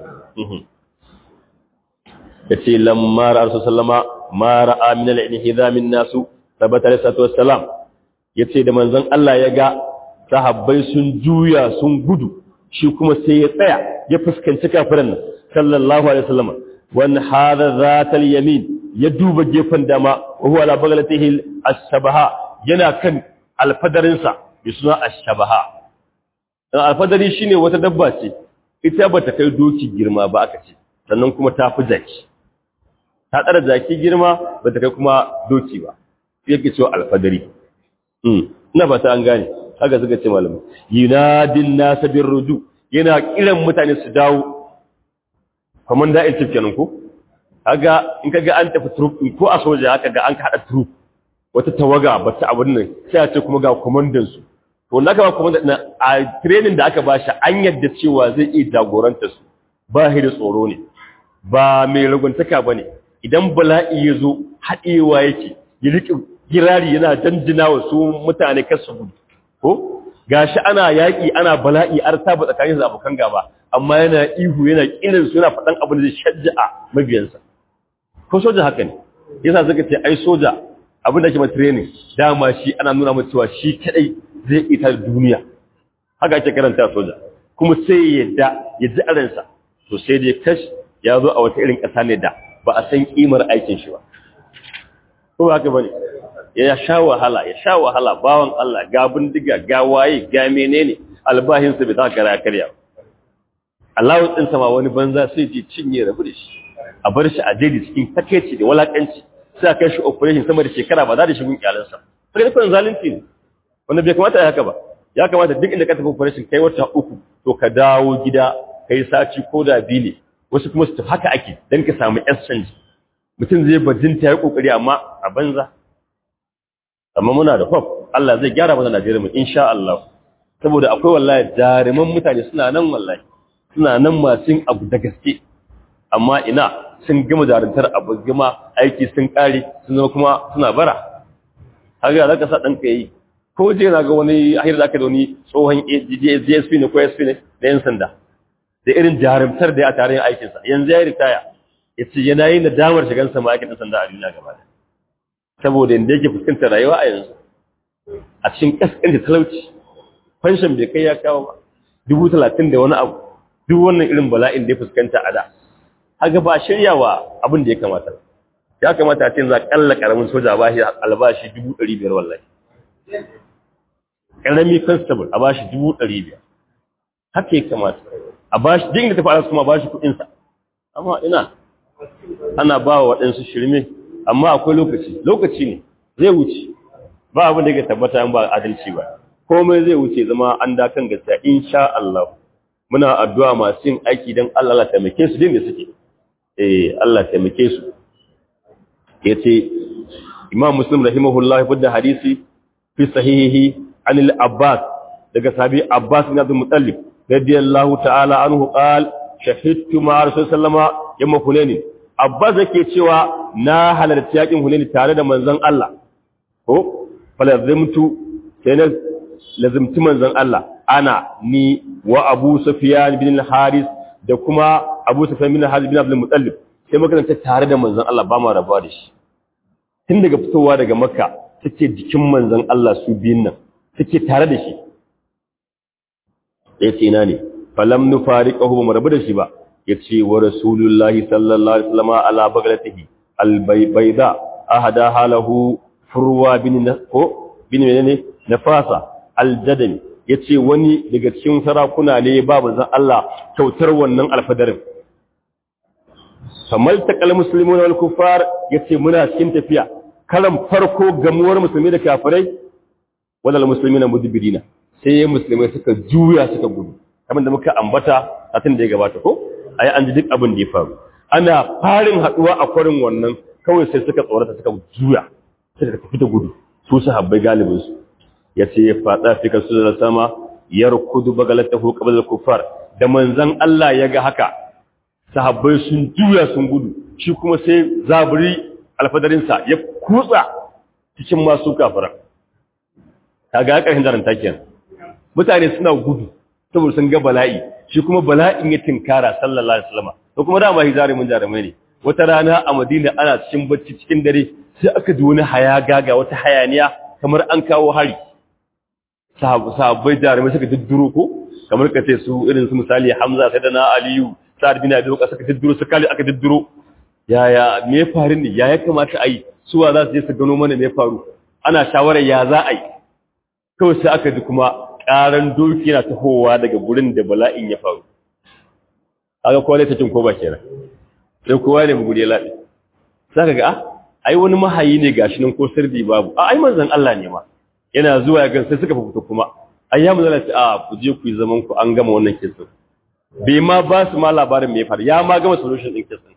yace lamma rasul sallama ma ra'a min al-inhizamin nasu tabbata alaihi wassalam yace da manzon Allah ya ga sahabbai sun juya sun gudu shi kuma sai ya tsaya ya fuskanci kafiran nan sallallahu alaihi wasallam wan hada zatal yamin ya duba gefen dama wa huwa ala baglatihi as-sabaha yana kan alfadarin sa bi suna as-sabaha dan alfadari shine wata dabba ce ita bata kai doki girma ba aka ce sannan kuma ta fi jaki ta tsara jaki girma bata kai kuma doki ba yake cewa alfadari ina ba ta an gane haka suka ce malamu yunadin nasa bin ruju yana kiran mutane su dawo kamar da'il cif kenan ko kaga in kaga an tafi troop ko a soja haka ga an hada troop wata tawaga ba ta abun nan sai a ce kuma ga komandan su to wanda aka ba komandan na a training da aka bashi an yadda cewa zai iya jagoranta su ba shi da tsoro ne ba mai raguntaka bane idan bala'i ya zo haɗewa yake ya riƙe girari yana danjina wa su mutane kasu gudu ko gashi ana yaƙi ana bala'i ar ta tsakanin da abokan gaba amma yana ihu yana kirin su yana faɗan abin da zai shajja'a mabiyansa ko soja haka ne yasa suka ce ai soja abin da ke ma training dama shi ana nuna masa cewa shi kadai zai ita duniya haka ake karanta soja kuma sai ya yadda ya ji aransa to sai dai kash ya zo a wata irin ƙasa ne da ba a san kimar aikin shi ba ko haka bane ya sha wahala ya sha wahala bawan Allah ga bindiga ga waye ga menene albahin sa bai ta kara karya Allah din sama wani banza sai ji cinye rabu da shi a bar shi a jeji cikin takeici da walakanci sai kai shi operation sama da shekara ba za da shi gun iyalansa sai da kun zalunci ne wanda bai kamata ya haka ba ya kamata duk inda ka tafi operation kai wata uku to ka dawo gida kai saci ko da bile wasu kuma su tafi haka ake dan ka samu exchange mutum zai bajinta ya kokari amma a banza amma muna da hope Allah zai gyara mana Najeriya mu insha Allah saboda akwai wallahi jaruman mutane suna nan wallahi suna nan masu yin abu da gaske amma ina sun gama jaruntar abu gama aiki sun kare sun zama kuma suna bara haka zaka sa dan kai ko je na ga wani ahir da aka da wani tsohon DSP ne ko SP ne da yan sanda da irin jarumtar da ya tare yin aikinsa yanzu ya ritaya yace yana yin nadamar shigan sa ma'aikatan sanda a duniya gaba ɗaya saboda inda yake fuskantar rayuwa a yanzu a cikin kaskanta talauci fanshin bai kai ya kawo ba dubu talatin da wani abu duk wannan irin bala'in da ya fuskanta a da haka ba shirya wa abin da ya kamata ya kamata a ce za kalla karamin soja ba shi albashi dubu ɗari biyar wallahi karami constable a bashi dubu ɗari biyar haka ya kamata a bashi jin da tafi alas kuma a bashi kuɗinsa amma ina ana ba wa waɗansu shirme amma akwai lokaci lokaci ne zai wuce ba abin da ke tabbata in ba adalci ba komai zai wuce zama an da kan gaskiya insha Allah muna addu'a masu yin aiki don Allah Allah taimake su din da suke eh Allah taimake su yace Imam Muslim rahimahullah ya hadisi fi sahihihi an al-Abbas daga sahabi Abbas bin Abdul Muttalib radiyallahu ta'ala anhu qal shahidtu ma Rasul sallama yamma Hunain Abbas yake cewa na halarci yakin Hunain tare da manzon Allah ko falazimtu sai na lazimci manzon Allah ana ni wa Abu Sufyan bin al-Haris da kuma Abu Sufyan bin al-Haris bin Abdul Muttalib sai muka ta tare da manzon Allah ba ma rabuwa da shi tun daga fitowa daga Makka take jikin manzon Allah su biyun nan take tare da shi yace ina ne falam nufariqahu ba rabu da shi ba yace wa rasulullahi sallallahu alaihi wasallam ala baglatihi al-bayda ahada halahu furwa bin ko bin menene nafasa al-jadali yace wani daga cikin sarakuna ne babu zan Allah kyautar wannan alfadarin kamal taqal muslimuna wal kuffar yace muna cikin tafiya kalan farko gamuwar musulmi da kafirai wadal muslimina mudbirina sai musulmai suka juya suka gudu kamar da muka ambata a tun da ya gabata ko ai an ji duk abin da ya faru ana farin haduwa a kwarin wannan kawai sai suka tsorata suka juya suka tafi da gudu su sahabbai galibin su yace ya fada fi kasu da sama yarkudu bagalatahu qabla al-kuffar da manzon Allah ya ga haka sahabbai sun juya sun gudu shi kuma sai zaburi alfadarinsa ya kutsa cikin masu kafiran kaga ƙarshen daren takiyan mutane suna gudu saboda sun ga bala'i shi kuma bala'in ya tinkara sallallahu alaihi wasallam to kuma dama hijari mun jarumai ne wata rana a Madina ana cikin bacci cikin dare sai aka ji wani haya gaga wata hayaniya kamar an kawo hari sahabbai jarumai suka didduro ko kamar ka ce su irin su misali Hamza sai da na Aliyu Sa'ad bin Abi Waqqas suka didduro su kali aka didduro yaya me faru ne ya ya kamata a yi suwa za su je su gano mana me faru ana shawarar ya za a yi kawai sai aka ji kuma ƙaran doki na tahowa daga gurin da bala'in ya faru aka kowa ta cin ko ba kenan sai kowa ne mu ya laɗe za ka ga a ai wani mahayi ne gashi nan ko sirdi babu a ai manzon Allah ne ma yana zuwa ya gan sai suka fito kuma ai ya manzon Allah a ku je ku yi zaman ku an gama wannan kisan bai ma ba su ma labarin me ya faru ya ma gama solution din kisan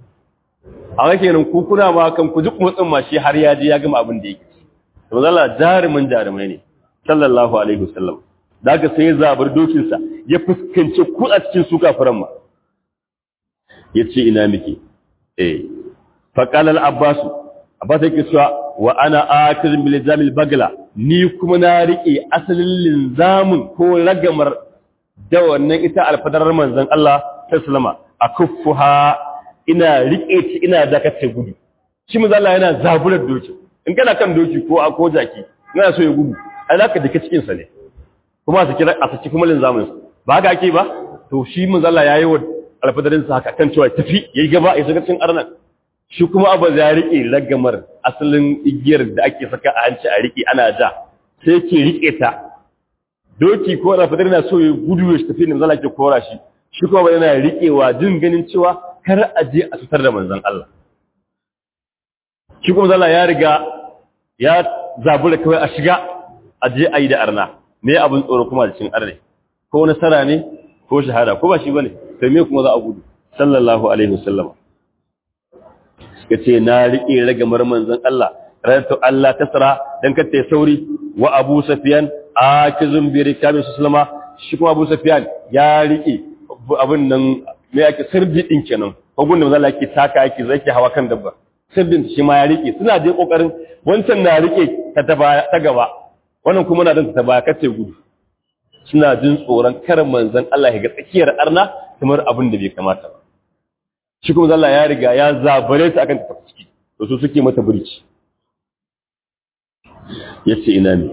a wake nan ku kuna ma kan ku duk motsin ma shi har ya je ya gama abin da yake to Allah jarumin jarumai ne sallallahu alaihi wasallam daga sai ya zabar dokin sa ya fuskance ku a cikin su kafiran ma yace ina miki eh fa qala al-abbas abbas yake cewa wa ana akir bil jamil bagla ni kuma na rike asalin linzamin ko ragamar da wannan ita alfadarar manzon Allah sallallahu alaihi a kuffuha ina rike ci ina dakatar gudu shi manzon Allah yana zaburar doki in kana kan doki ko a ko jaki ina so ya gudu ai zaka dake cikin sa ne kuma a saki a saki kuma linzamin sa ba haka ake ba to shi manzon Allah yayi wa alfadarin sa haka kan cewa tafi yayi gaba ya shiga cikin arnan shi kuma abu ya rike ragamar asalin igiyar da ake saka a hanci a rike ana ja sai yake rike ta doki ko na fadar na so ya gudu ya tafi ne manzon ke kora shi shi kuma yana riƙewa jin ganin cewa kar a je a fitar da manzon Allah shi kuma zalla ya riga ya zabura kawai a shiga a je a yi da arna me abin tsoro kuma da cin arne ko nasara ne ko shahada ko ba shi bane to me kuma za a gudu sallallahu alaihi wasallam suka ce na riƙe ragamar manzon Allah rayatu Allah tasra dan kace sauri wa Abu Sufyan akizun bi rikabi sallama shi kuma Abu Sufyan ya rike abin nan me yake sirdi din kenan ko gunda manzo Allah yake taka yake zaki hawa kan dabba sirdin shi ma ya rike suna dai kokarin wancan na rike ta ta gaba wannan kuma na dan ta baya kace gudu suna jin tsoron kar manzon Allah ya ga tsakiyar arna kamar abin da bai kamata ba shi kuma Allah ya riga ya zabare ta akan ta ciki to su suke mata burci yace ina ne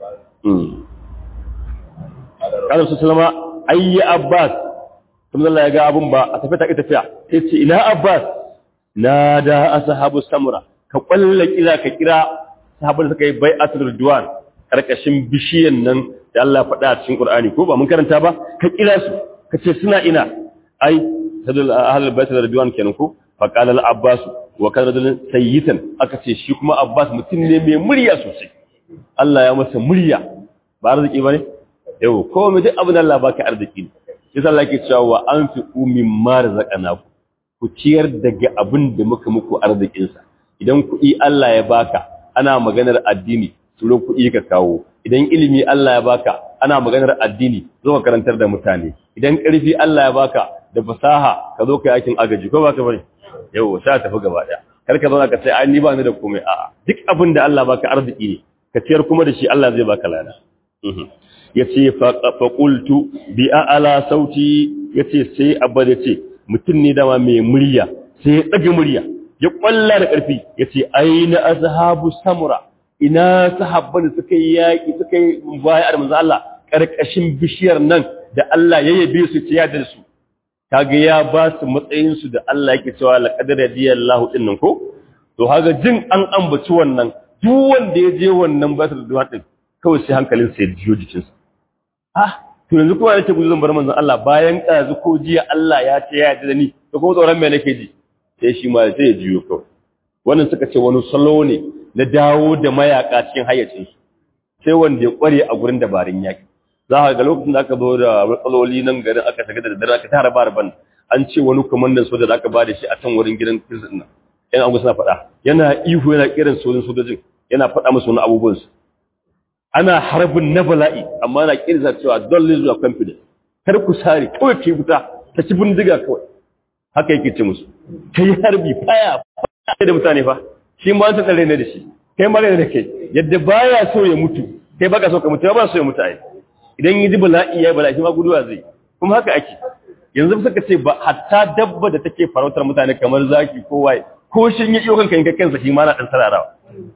kada su salama ayyi abbas kuma Allah ya ga abun ba a tafi ta tafiya sai ce ina abbas na da ashabu samura ka kwalla kira ka kira sahabban suka yi bai'atul ridwan karkashin bishiyan nan da Allah faɗa a cikin Qur'ani ko ba mun karanta ba ka kira su ka ce suna ina ai sadul ahlul baitul ridwan kenan ko faqala al-abbas wa kana rajulun sayyitan aka ce shi kuma abbas mutum ne mai murya sosai Allah ya masa murya ba arziki bane yau ko mu duk abin Allah baka arziki ne shi Allah yake cewa wa anfiqu mimma razaqnakum ku ciyar daga abin da muka muku arzikin sa idan kuɗi Allah ya baka ana maganar addini turo kuɗi ka kawo idan ilimi Allah ya baka ana maganar addini zo ka karantar da mutane idan ƙarfi Allah ya baka da fasaha ka zo ka yi aikin agaji ko baka bane yau sha tafi gaba daya kar ka zauna ka ce ai ni ba ni da komai a'a duk abin da Allah baka arziki ne ka ciyar kuma da shi Allah zai baka lada yace fa qultu bi a'la sauti yace sai abba yace mutum ne dama mai murya sai ya ɗaga murya ya ƙwalla da ƙarfi ya ce aina azhabu samura ina sahabban suka yi yaƙi suka yi baya da manzo Allah ƙarƙashin bishiyar nan da Allah ya yabe su ta yadda su kaga ya ba su matsayin su da Allah yake cewa laqad radiyallahu din nan ko to haga jin an ambaci wannan duk wanda ya je wannan ba su da duwa din kawai sai hankalin sa ya jiyo jikinsa ah to yanzu kuma nake gudu zan bar manzon Allah bayan kazu ko jiya Allah ya ce ya yarda da ni to kuma tsoron me nake ji sai shi ma sai ya jiyo kawai wannan suka ce wani salo ne na dawo da mayaka cikin hayyacin su sai wanda ya kware a gurin dabarun yaki za ka ga lokacin da aka zo da matsaloli nan garin aka shiga da daddare aka tara barban an ce wani kwamandan soja da aka ba da shi a can wurin gidan prison nan yan abu suna faɗa yana ihu yana kiran sojin sojojin yana faɗa musu wani abubuwan su ana harbin na bala'i amma na kirza cewa don lizu a confidence kar ku sare kawai ke wuta ta ci bindiga kawai haka yake ce musu kai harbi faya faya da mutane fa shi ma ta tsare ne da shi kai ma ne da kai yadda baya so ya mutu kai baka so ka mutu ba so ya mutu ai idan yi ji bala'i ya bala'i shi ma guduwa zai kuma haka ake yanzu suka ce ba hatta dabba da take farautar mutane kamar zaki ko waye ko shin ya iyo kanka in ka kansa shi ma na dan sararawa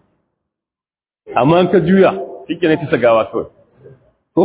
amma ka juya shike ne ta gawa kawai ko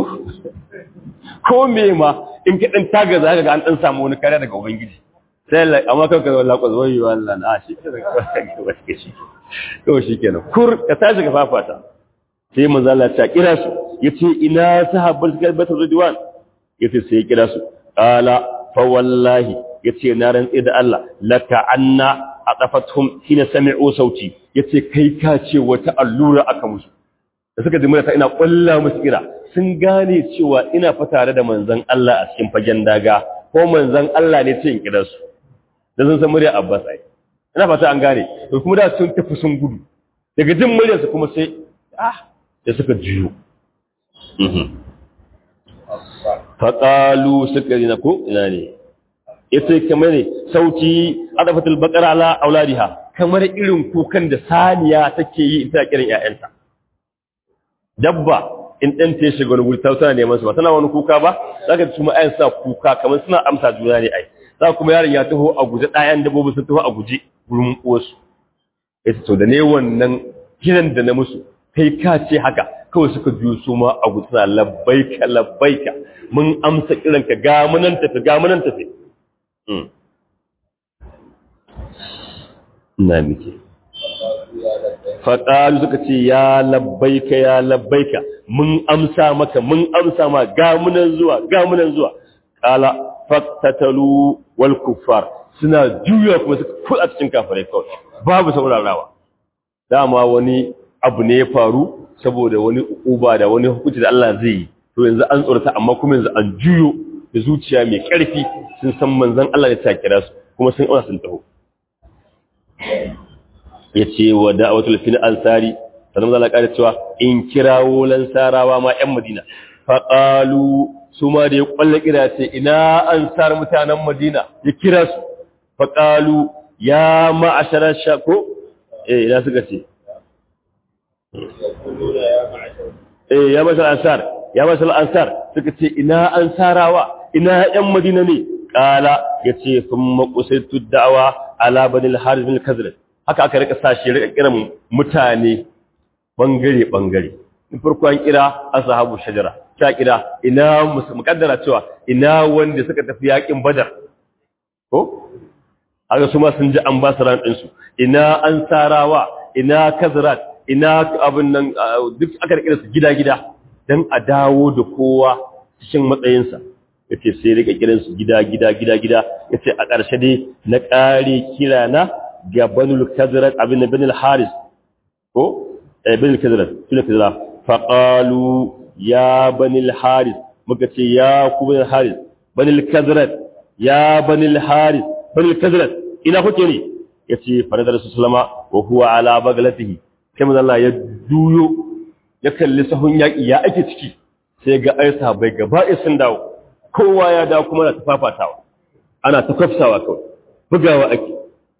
ko me ma in ka dan taga za ka ga an dan samu wani kare daga ubangiji sai Allah amma kanka wallahi ko zoyi wallahi na shi ke daga shi to shikenan kur ka tashi ka fafata sai manzo Allah ta kira su yace ina sahabbai suka bata ridwan yace sai ya kira su qala fa wallahi yace na rantsi da Allah laka anna aqafathum hina sami'u sauti yace kai ka ce wata allura aka musu da suka jimura ta ina kwalla musu kira sun gane cewa ina fa tare da manzon Allah a cikin fagen daga ko manzon Allah ne ce in kira su da sun san murya Abbas ai ina fata an gane to kuma da sun tafi sun gudu daga jin muryarsa kuma sai ah da suka jiyo faƙalu suka rina ko ina ne ita kamar ne sauti adafatul baqara ala auladiha kamar irin kukan da saniya take yi ita kiran ƴaƴanta dabba in dan ta shiga wani guri ta tana neman su ba tana wani kuka ba zaka ji kuma ayan sa kuka kamar suna amsa juna ne ai za kuma yaron ya taho a guje ɗayan dabbobi sun taho a guje gurin uwarsu ita to da ne wannan kiran da na musu kai ka ce haka kawai suka biyo su ma a gutsuna labbaika labbaika mun amsa kiranka ga munan tafi ga munan tafi na mike faƙalu suka ce ya labbaika ya labbaika mun amsa maka mun amsa ma ga munan zuwa ga munan zuwa ƙala faktatalu wal kuffar suna juya kuma suka kuɗa cikin kafirai kawai babu saurarawa dama wani abu ne ya faru saboda wani uba da wani hukunci da Allah zai yi to yanzu an tsorata amma kuma yanzu an juyo da zuciya mai ƙarfi sun san manzon Allah ya ta kira su kuma sun auna sun taho ya ce wa da'awatul fil ansari sannan zan ƙara cewa in kirawo lansarawa ma ƴan Madina fa qalu su ma da ya kwalla kira ce ina ansar mutanen Madina ya kira su fa qalu ya ma'ashara shako eh ina suka ce eh ya masal ansar ya masal ansar suka ce ina ansarawa ina ƴan madina ne kala yace thumma qusaytu da'wa ala bani al-harith bin kazraj haka aka rika sashi rika kiran mutane bangare bangare in farko an kira ashabu shajara ta kira ina mukaddara cewa ina wanda suka tafi yakin badar ko haka su ma sun ji an ba su ran ɗinsu ina ansarawa ina kazrat ina abin nan duk aka rike su gida-gida don a dawo da kowa cikin matsayinsa yace sai rika kiran su gida gida gida gida yace a ƙarshe dai na ƙare kira na ga banul kazrat abin banul haris ko eh banul kazrat sune kazrat fa qalu ya banul haris muka ce ya ku banul haris banul kazrat ya banul haris banul kazrat ina kuke ne yace faradar sallama wa huwa ala baglatihi sai manzo Allah ya duyo ya kalli sahun yaki ya ake ciki sai ga ai sahabbai gaba ɗaya sun dawo kowa ya dawo kuma na tafafatawa ana ta kwafsawa kawai bugawa ake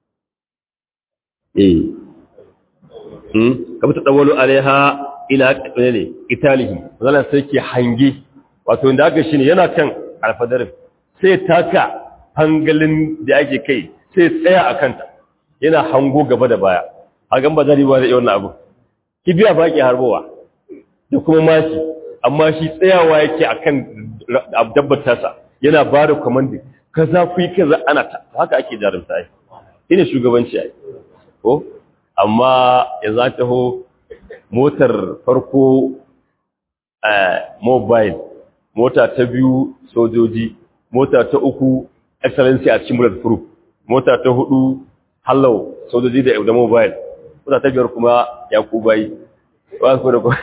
eh hmm kamar ta dawalu alaiha ila ne italihi wannan sai ke hange wato inda aka shine yana kan alfadarin sai taka hangalin da ake kai sai tsaya a kanta yana hango gaba da baya a gan ba zari ba zai wannan abu kibiya ba ke harbowa da kuma mashi amma shi tsayawa yake akan dabbar tasa yana ba da kwamandi kaza ku yi kaza ana ta haka ake jarumta ai ina shugabanci ai ko amma ya za ta ho motar farko mobile mota ta biyu sojoji mota ta uku excellency a cikin bulletproof mota ta hudu hallau sojoji da da mobile mota ta biyar kuma ya kubai ba ku da ku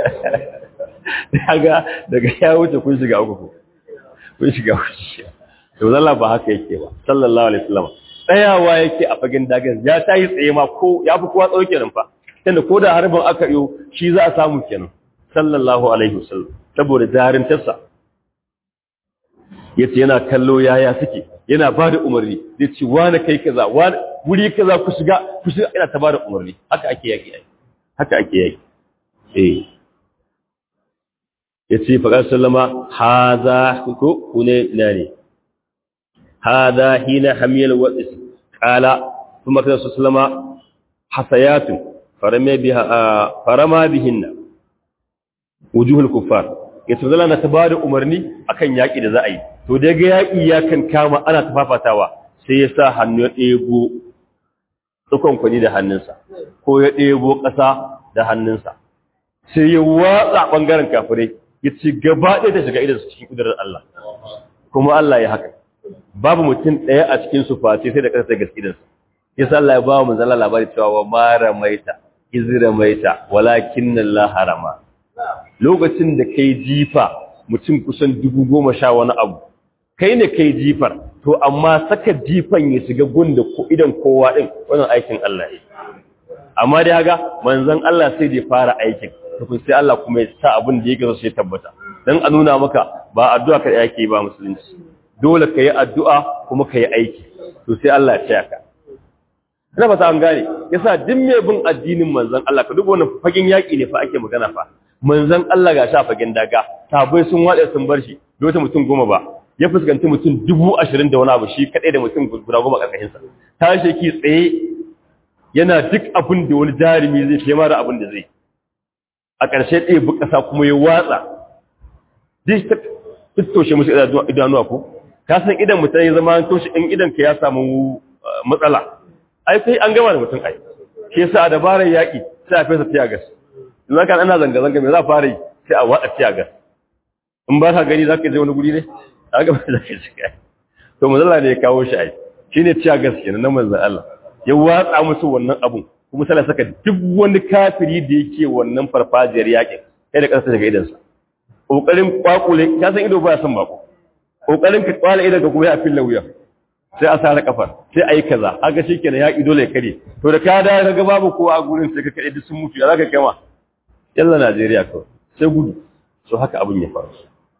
daga daga ya wuce kun shiga uku kun shiga uku to zalla ba haka yake ba sallallahu alaihi wasallam tsayawa yake a fagen dagan ya tayi tsaye ma ko ya fi kowa tsauke nan fa tunda ko da harbin aka yo shi za a samu kenan sallallahu alaihi wasallam saboda jarintarsa yace yana kallo yaya suke yana ba da umarni zai ce wani kai kaza wani wuri kaza ku shiga ku shiga ina ta ba da umarni haka ake yaki haka ake yaki eh yace fa sallama hadha ko kune ina ne hadha hina hamiyal wadis qala kuma kan sallama hasayatun farama biha farama bihinna wujuhul kuffar yace zalla na ta ba da umarni akan yaki da za a yi to da ga yaƙi ya kan kama ana tafafatawa sai ya sa hannu ya ɗebo tsukon kwani da hannunsa ko ya ɗebo ƙasa da hannunsa sai ya watsa ɓangaren kafirai ya ci gaba ɗaya da shiga idansu cikin ƙudurar Allah kuma Allah ya haka babu mutum ɗaya a cikin su face sai da ƙasa ta gaske idansu ya sa Allah ya ba mu zalla labari cewa wa mara maita izira maita walakin Allah harama lokacin da kai jifa mutum kusan dubu goma sha wani abu kai ne kai jifar to amma saka jifan ya shiga gun da idan kowa din wannan aikin Allah ne amma dai haga manzon Allah sai da fara aikin to sai Allah kuma ya sa abin da yake so sai tabbata dan a nuna maka ba addu'a kai yake ba musulunci dole kai addu'a kuma kai aiki to sai Allah ya tsaya ka ina ba ta an gane yasa duk mai bin addinin manzon Allah ka duba wannan fagen yaki ne fa ake magana fa manzon Allah ga sha fagen daga sabai sun wade sun bar shi dole mutum goma ba ya fuskanci mutum dubu ashirin da wani abu shi kaɗai da mutum guda goma ƙarƙashinsa ta ki tsaye yana duk abin da wani jarumi zai fiye mara abin da zai a ƙarshe ɗaya bu ƙasa kuma ya watsa duk ta toshe musu idanuwa ko ka san idan mutum ya zama toshe in idan ka ya samu matsala ai sai an gama da mutum ai shi yasa a dabarar yaƙi sai a fesa tiyagas in zaka ana zanga-zanga me za a fara yi sai a watsa tiyagas in ba ka gani za ka je wani guri ne aka ba da shi shiga to manzala ne ya kawo shi ai shine ciya gaske na manzon Allah ya watsa musu wannan abun kuma sai saka duk wani kafiri da yake wannan farfajiyar yakin sai da kansa daga idansa kokarin kwakule ka san ido baya son bako kokarin ka kwala idan ka kuma ya filla wuya sai a sare kafar sai ayi kaza haka shikenan yaki dole ya kare to da ka da ga babu kowa a gurin sai ka kade duk sun mutu ya zaka kama yalla Najeriya kawai sai gudu so haka abin ya faru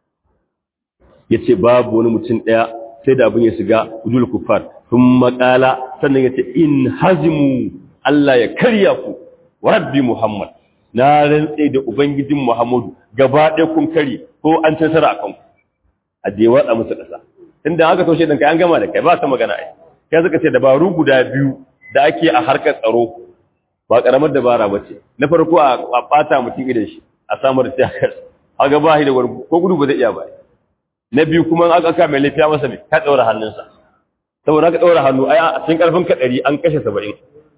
ya ce babu wani mutum ɗaya sai da abin ya shiga udul kufar sun makala sannan ya ce in hazimu Allah ya karya ku wa rabbi Muhammad na rantse da ubangijin Muhammadu gaba ɗaya kun kari ko an ci nasara akan ku a je watsa musu ƙasa inda aka toshe ɗinka an gama da kai ba ta magana ai kai suka ce dabaru guda biyu da ake a harkar tsaro ba ƙaramar dabara ba ce na farko a ɓata mutum idan shi a samar da tiyakar a gaba shi da wani ko gudu ba zai iya ba na biyu kuma aka aka mai lafiya masa mai ka ɗaura hannunsa saboda ka ɗaura hannu ai a cikin ƙarfin ka ɗari an kashe saba'in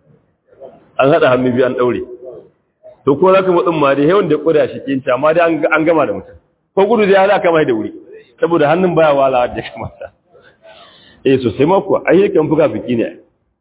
an haɗa hannu biyu an ɗaure to ko za ka matsin ma dai yawan da ƙuda shi kinta amma dai an gama da mutum ko gudu zai hada kama da wuri saboda hannun baya wala da kamata eh sosai ma kuwa ai yakan buga biki ne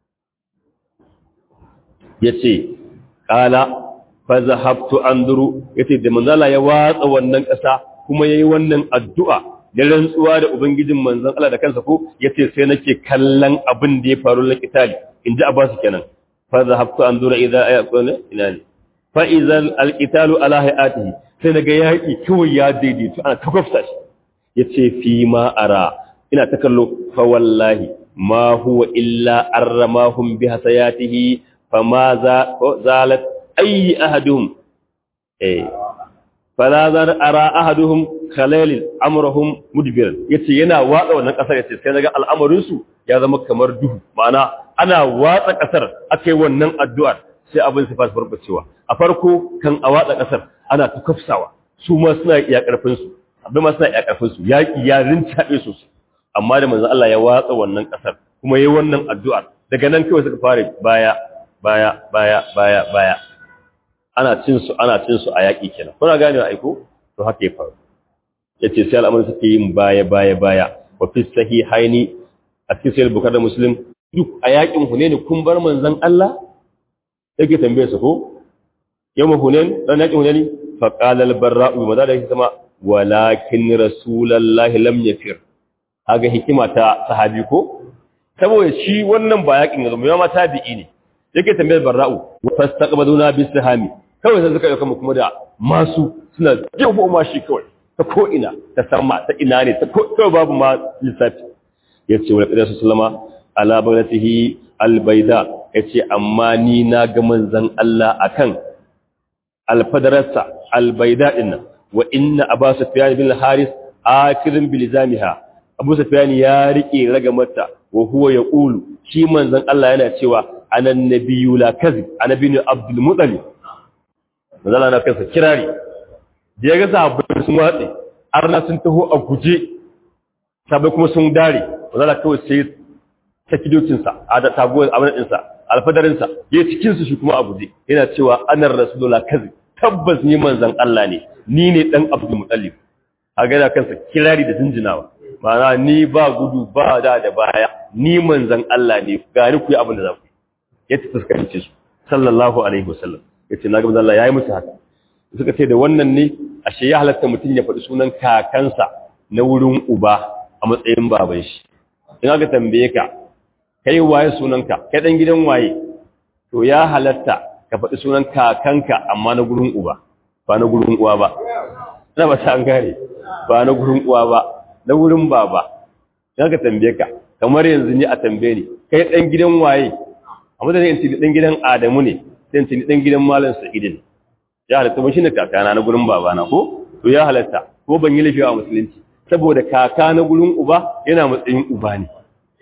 yace qala fa zahabtu anduru yace da manzala ya watsa wannan kasa kuma yayi wannan addu'a da rantsuwa da ubangijin manzon Allah da kansa ko yace sai nake kallon abin da ya faru na kitali inji Abbas kenan fa zahabtu anduru idza ayaqulu ila ne fa idza alqitalu ala hayatihi sai naga yaki kawai ya daidaito ana takofta shi yace fi ma ara ina ta kallo fa wallahi ma huwa illa arramahum bi hasayatihi fama za zalat ayi ahaduhum eh fala zar ara ahaduhum khalalil amrahum mudbir yace yana watsa wannan kasar yace sai naga al'amarin su ya zama kamar duhu ma'ana ana watsa kasar akai wannan addu'ar sai abin su fara farbacewa a farko kan a watsa kasar ana ta kafsawa su ma suna iya karfin su abin ma suna iya karfin su yaki ya rintabe su amma da manzon Allah ya watsa wannan kasar kuma yayi wannan addu'ar daga nan kawai suka fara baya baya baya baya baya ana cin su ana cin su a yaki kenan kuna gane aiko to haka ya faru yace sai al'amarin suke yin baya baya baya wa fi sahihaini a cikin sahih bukhari da muslim duk a yakin hunain kun bar manzon Allah yake tambaye su ko yawma hunain dan yakin hunain fa qala al barra'u bi madada yake sama walakin rasulullahi lam yafir haga hikima ta sahabi ko saboda shi wannan ba yakin yanzu mai ma tabi'i ne yake tambayar barra'u fastaqbaduna bis sahami kawai sai suka dauka kuma da masu suna jefo ma shi kawai ta ko ina ta sama ta ina ne ta ko babu ma lissafi yace wa qadasu sallama ala bagnatihi albayda yace amma ni na ga manzon Allah akan alfadarsa albayda dinnan wa inna abu sufyan bin haris akirin bilizamiha abu sufyan ya rike ragamarta wa huwa yaqulu shi manzon Allah yana cewa anan nabiyyu la kazib annabi abdul muttalib manzon Allah na kansa kirari da ya ga sahabbai sun watsi arna sun taho a guje sabai kuma sun dare manzon Allah kawai sai ta kidocinsa a da taguwar abin ɗinsa alfadarinsa ya cikin su shi kuma a guje yana cewa anar rasulullah kazib tabbas ni manzon Allah ne ni ne dan abdul muttalib a ga da kansa kirari da jinjinawa ma'ana ni ba gudu ba da da baya ni manzon Allah ne gani ku yi abin da za ku ya ta fuskance su sallallahu alaihi wasallam ya ce na ga Allah ya yi musu haka suka ce da wannan ne ashe ya halatta mutum ya faɗi sunan kakansa na wurin uba a matsayin baban shi in aka tambaye ka kai waye sunanka kai dan gidan waye to ya halatta ka faɗi sunan kakanka amma na gurin uba ba na gurin uwa ba ina ba ta an gane ba na gurin uwa ba na gurin baba in aka tambaye ka kamar yanzu ni a tambaye ni kai dan gidan waye a madadin in ce dan gidan Adamu ne sai in ce dan gidan Malam Sa'id ne ya halatta ba shine kakana na gurin babana ko to ya halatta ko ban yi lafiya a musulunci saboda kaka na gurin uba yana matsayin uba ne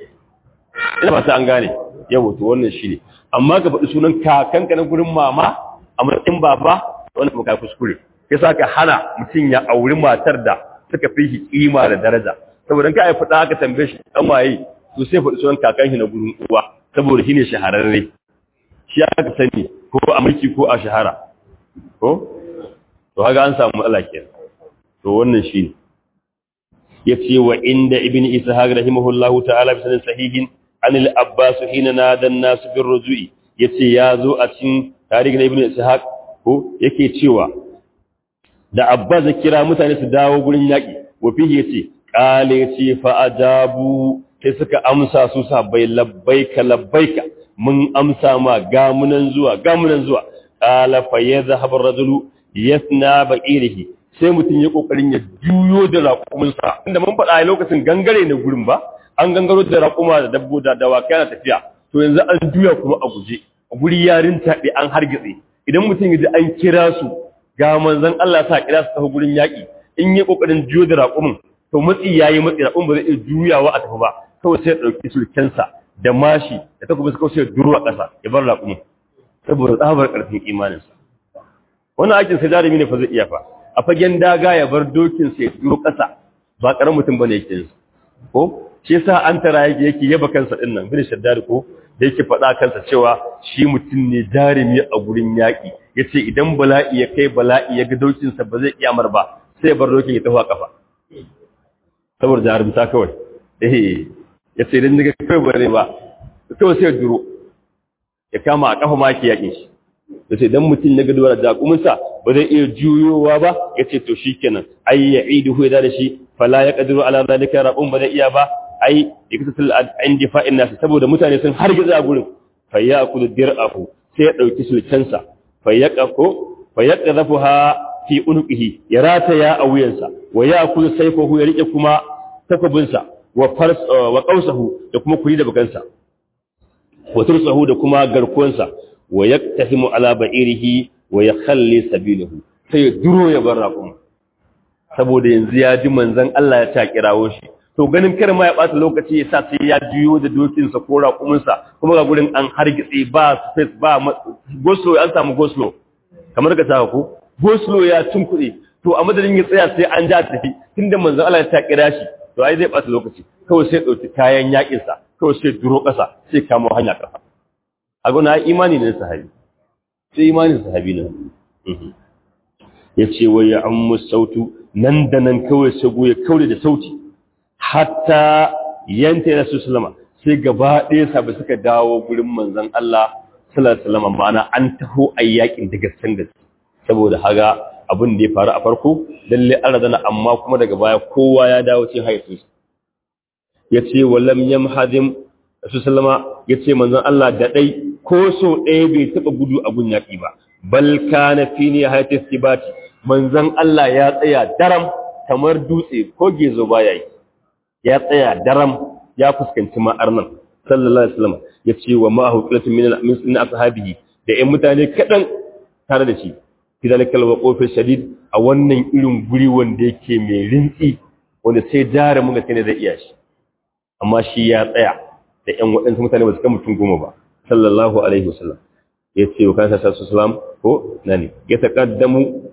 ina ba ta an gane yau to wannan shine amma ka faɗi sunan kakanka na gurin mama a matsayin baba wannan kuma kai kuskure yasa ka hana mutum ya auri matar da suka fi shi kima da daraja saboda ka ai faɗa aka tambaye shi dan waye to sai faɗi sunan kakan shi na gurin uwa saboda shine shahararre shi aka sani ko a mulki ko a shahara ko to haka an samu matsala kenan to wannan shine yace wa inda ibn ishaq rahimahullahu ta'ala bi sanin sahihin an al-abbas hina nada an-nas bir rujui yace yazo a cikin tarihi na ibn ishaq ko yake cewa da abbas kira mutane su dawo gurin yaki wa fihi yace qale yace fa ajabu sai suka amsa su sabai labbaika labbaika mun amsa ma gamunan zuwa gamunan zuwa qala fa yadhhabu ar-rajulu yasna ba'irihi sai mutum ya kokarin ya juyo da raƙuminsa inda mun faɗa a lokacin gangare ne gurin ba an gangaro da raƙuma da dabbo da dawakai na tafiya to yanzu an juya kuma a guje a guri yarin taɓe an hargitse idan mutum ya ji an kira su ga manzon Allah sa kira su tafi gurin yaƙi in yi kokarin juyo da raƙumin to matsi yayi matsi raƙumin ba zai iya juyawa a tafi ba kawai sai ya ɗauki sulkensa da mashi da takobi kawai sai ya duro a ƙasa ya bar raƙumin saboda tsabar ƙarfin imaninsa wannan aikin sai jarumi ne fa zai iya fa a fagen daga ya bar dokin sai duro ƙasa ba ƙaramin mutum bane yake yin ko shi yasa an tara yake yake yaba kansa din nan bin shaddad ko da yake faɗa kansa cewa shi mutum ne jarumi a gurin yaƙi yace idan bala'i ya kai bala'i ya ga dokin sa ba zai iya mar ba sai ya bar dokin ya tafi a kafa saboda jarumta kawai eh ya ce idan daga kai bare ba kawai sai duro ya kama a kafa maki yakin shi ya ce dan mutum ya gaduwa da jakuminsa ba zai iya juyowa ba ya ce to shikenan ai ya idu ya da shi fala ya qadiru ala zalika rabun ba zai iya ba ai iktasil indi fa'in nas saboda mutane sun hargiza gurin fa yaqulu dir'ahu sai ya dauki sulcansa fa yaqako fa yaqdhafuha fi unuqihi ya rataya a wuyansa wa yaqulu sayfahu ya rike kuma takobinsa wa fars wa qausahu da kuma kuri da bakansa wa tursahu da kuma garkuwansa wa yaktahimu ala ba'irihi wa yakhalli sabilahu sai ya duro ya bar raƙum saboda yanzu ya ji manzon Allah ya ta kirawo shi to ganin kar ma ya bata lokaci ya sa sai ya juyo da dokinsa ko raƙuminsa kuma ga gurin an hargitse ba space ba goslo an samu goslo kamar ka saka ko goslo ya tunkuɗe to a madadin ya tsaya sai an ja tafi tunda manzon Allah ya ta kira shi to ai zai bata lokaci kawai sai dauki kayan yakin sa kawai sai duro ƙasa sai kamo hanya ƙasa a gona imani ne sahabi sai imanin sahabi ne ya ce wa ya ammu sautu nan da nan kawai sago ya kaure da sauti hatta yanta ya rasu sulama sai gaba ɗaya sabi suka dawo gurin manzan Allah sallallahu alaihi ma'ana an taho a yakin da gaskan gaske saboda haga abin da ya faru a farko lalle an razana amma kuma daga baya kowa ya dawo cikin haifin ya ce wa lam yamhadim rasu sallama ya ce manzan Allah da ɗai ko so ɗaya bai taɓa gudu a gun yaƙi ba bal kana fi ne hayatis tibati manzan Allah ya tsaya daram kamar dutse ko gezo baya yi ya tsaya daram ya fuskanci ma'ar nan sallallahu alaihi wasallam ya ce wa ma'ahu qilatun min min ashabihi da ƴan mutane kadan tare da shi fi zalikal waqofi shadid a wannan irin guri wanda yake mai rintsi wanda sai jare mun ga ne zai iya shi amma shi ya tsaya da ƴan waɗansu mutane ba su kan mutum goma ba sallallahu alaihi wasallam ya ce wa kansa sallallahu alaihi ko nani ya taqaddamu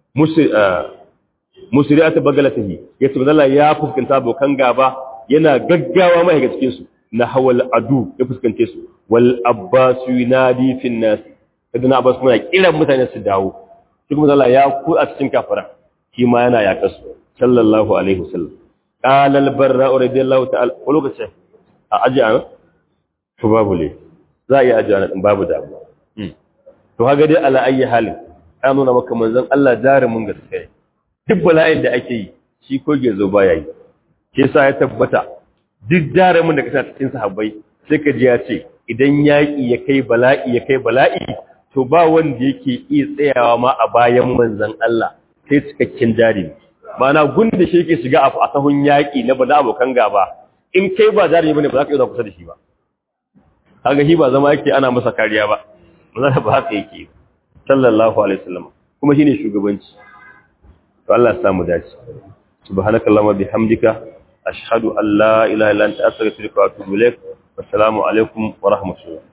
musri'at bagalatihi yace manzo ya fuskanta abokan gaba yana gaggawa mai ga cikin su na hawal adu ya fuskante su wal abbas yunadi fin nas idan abbas kuma kiran mutane su dawo shi kuma Allah ya ku a cikin kafara shi ma yana yaƙa su sallallahu alaihi wasallam qala al barra radiyallahu ta'ala ko lokacin a aji an to babu le za a yi aji an babu da to haga dai ala ayi halin ya nuna maka manzon Allah jarumin gaskiya duk bala'in da ake yi shi ko gezo baya yi ke sa ya tabbata duk jarumin da kasa cikin sahabbai sai ka ji ya ce idan yaƙi ya kai bala'i ya kai bala'i to ba wanda yake iya tsayawa ma a bayan manzon Allah sai cikakken jarumi mana gunda shi yake shiga a sahun yaƙi na bada abokan gaba in kai ba jarumi bane ba za ka iya kusa da shi ba kaga shi ba zama yake ana masa kariya ba ba ba haka yake sallallahu alaihi wasallam kuma shine shugabanci to Allah ya samu dace subhanakallahumma bihamdika ashhadu an la ilaha illa anta astaghfiruka wa atubu ilaik assalamu alaikum wa rahmatullah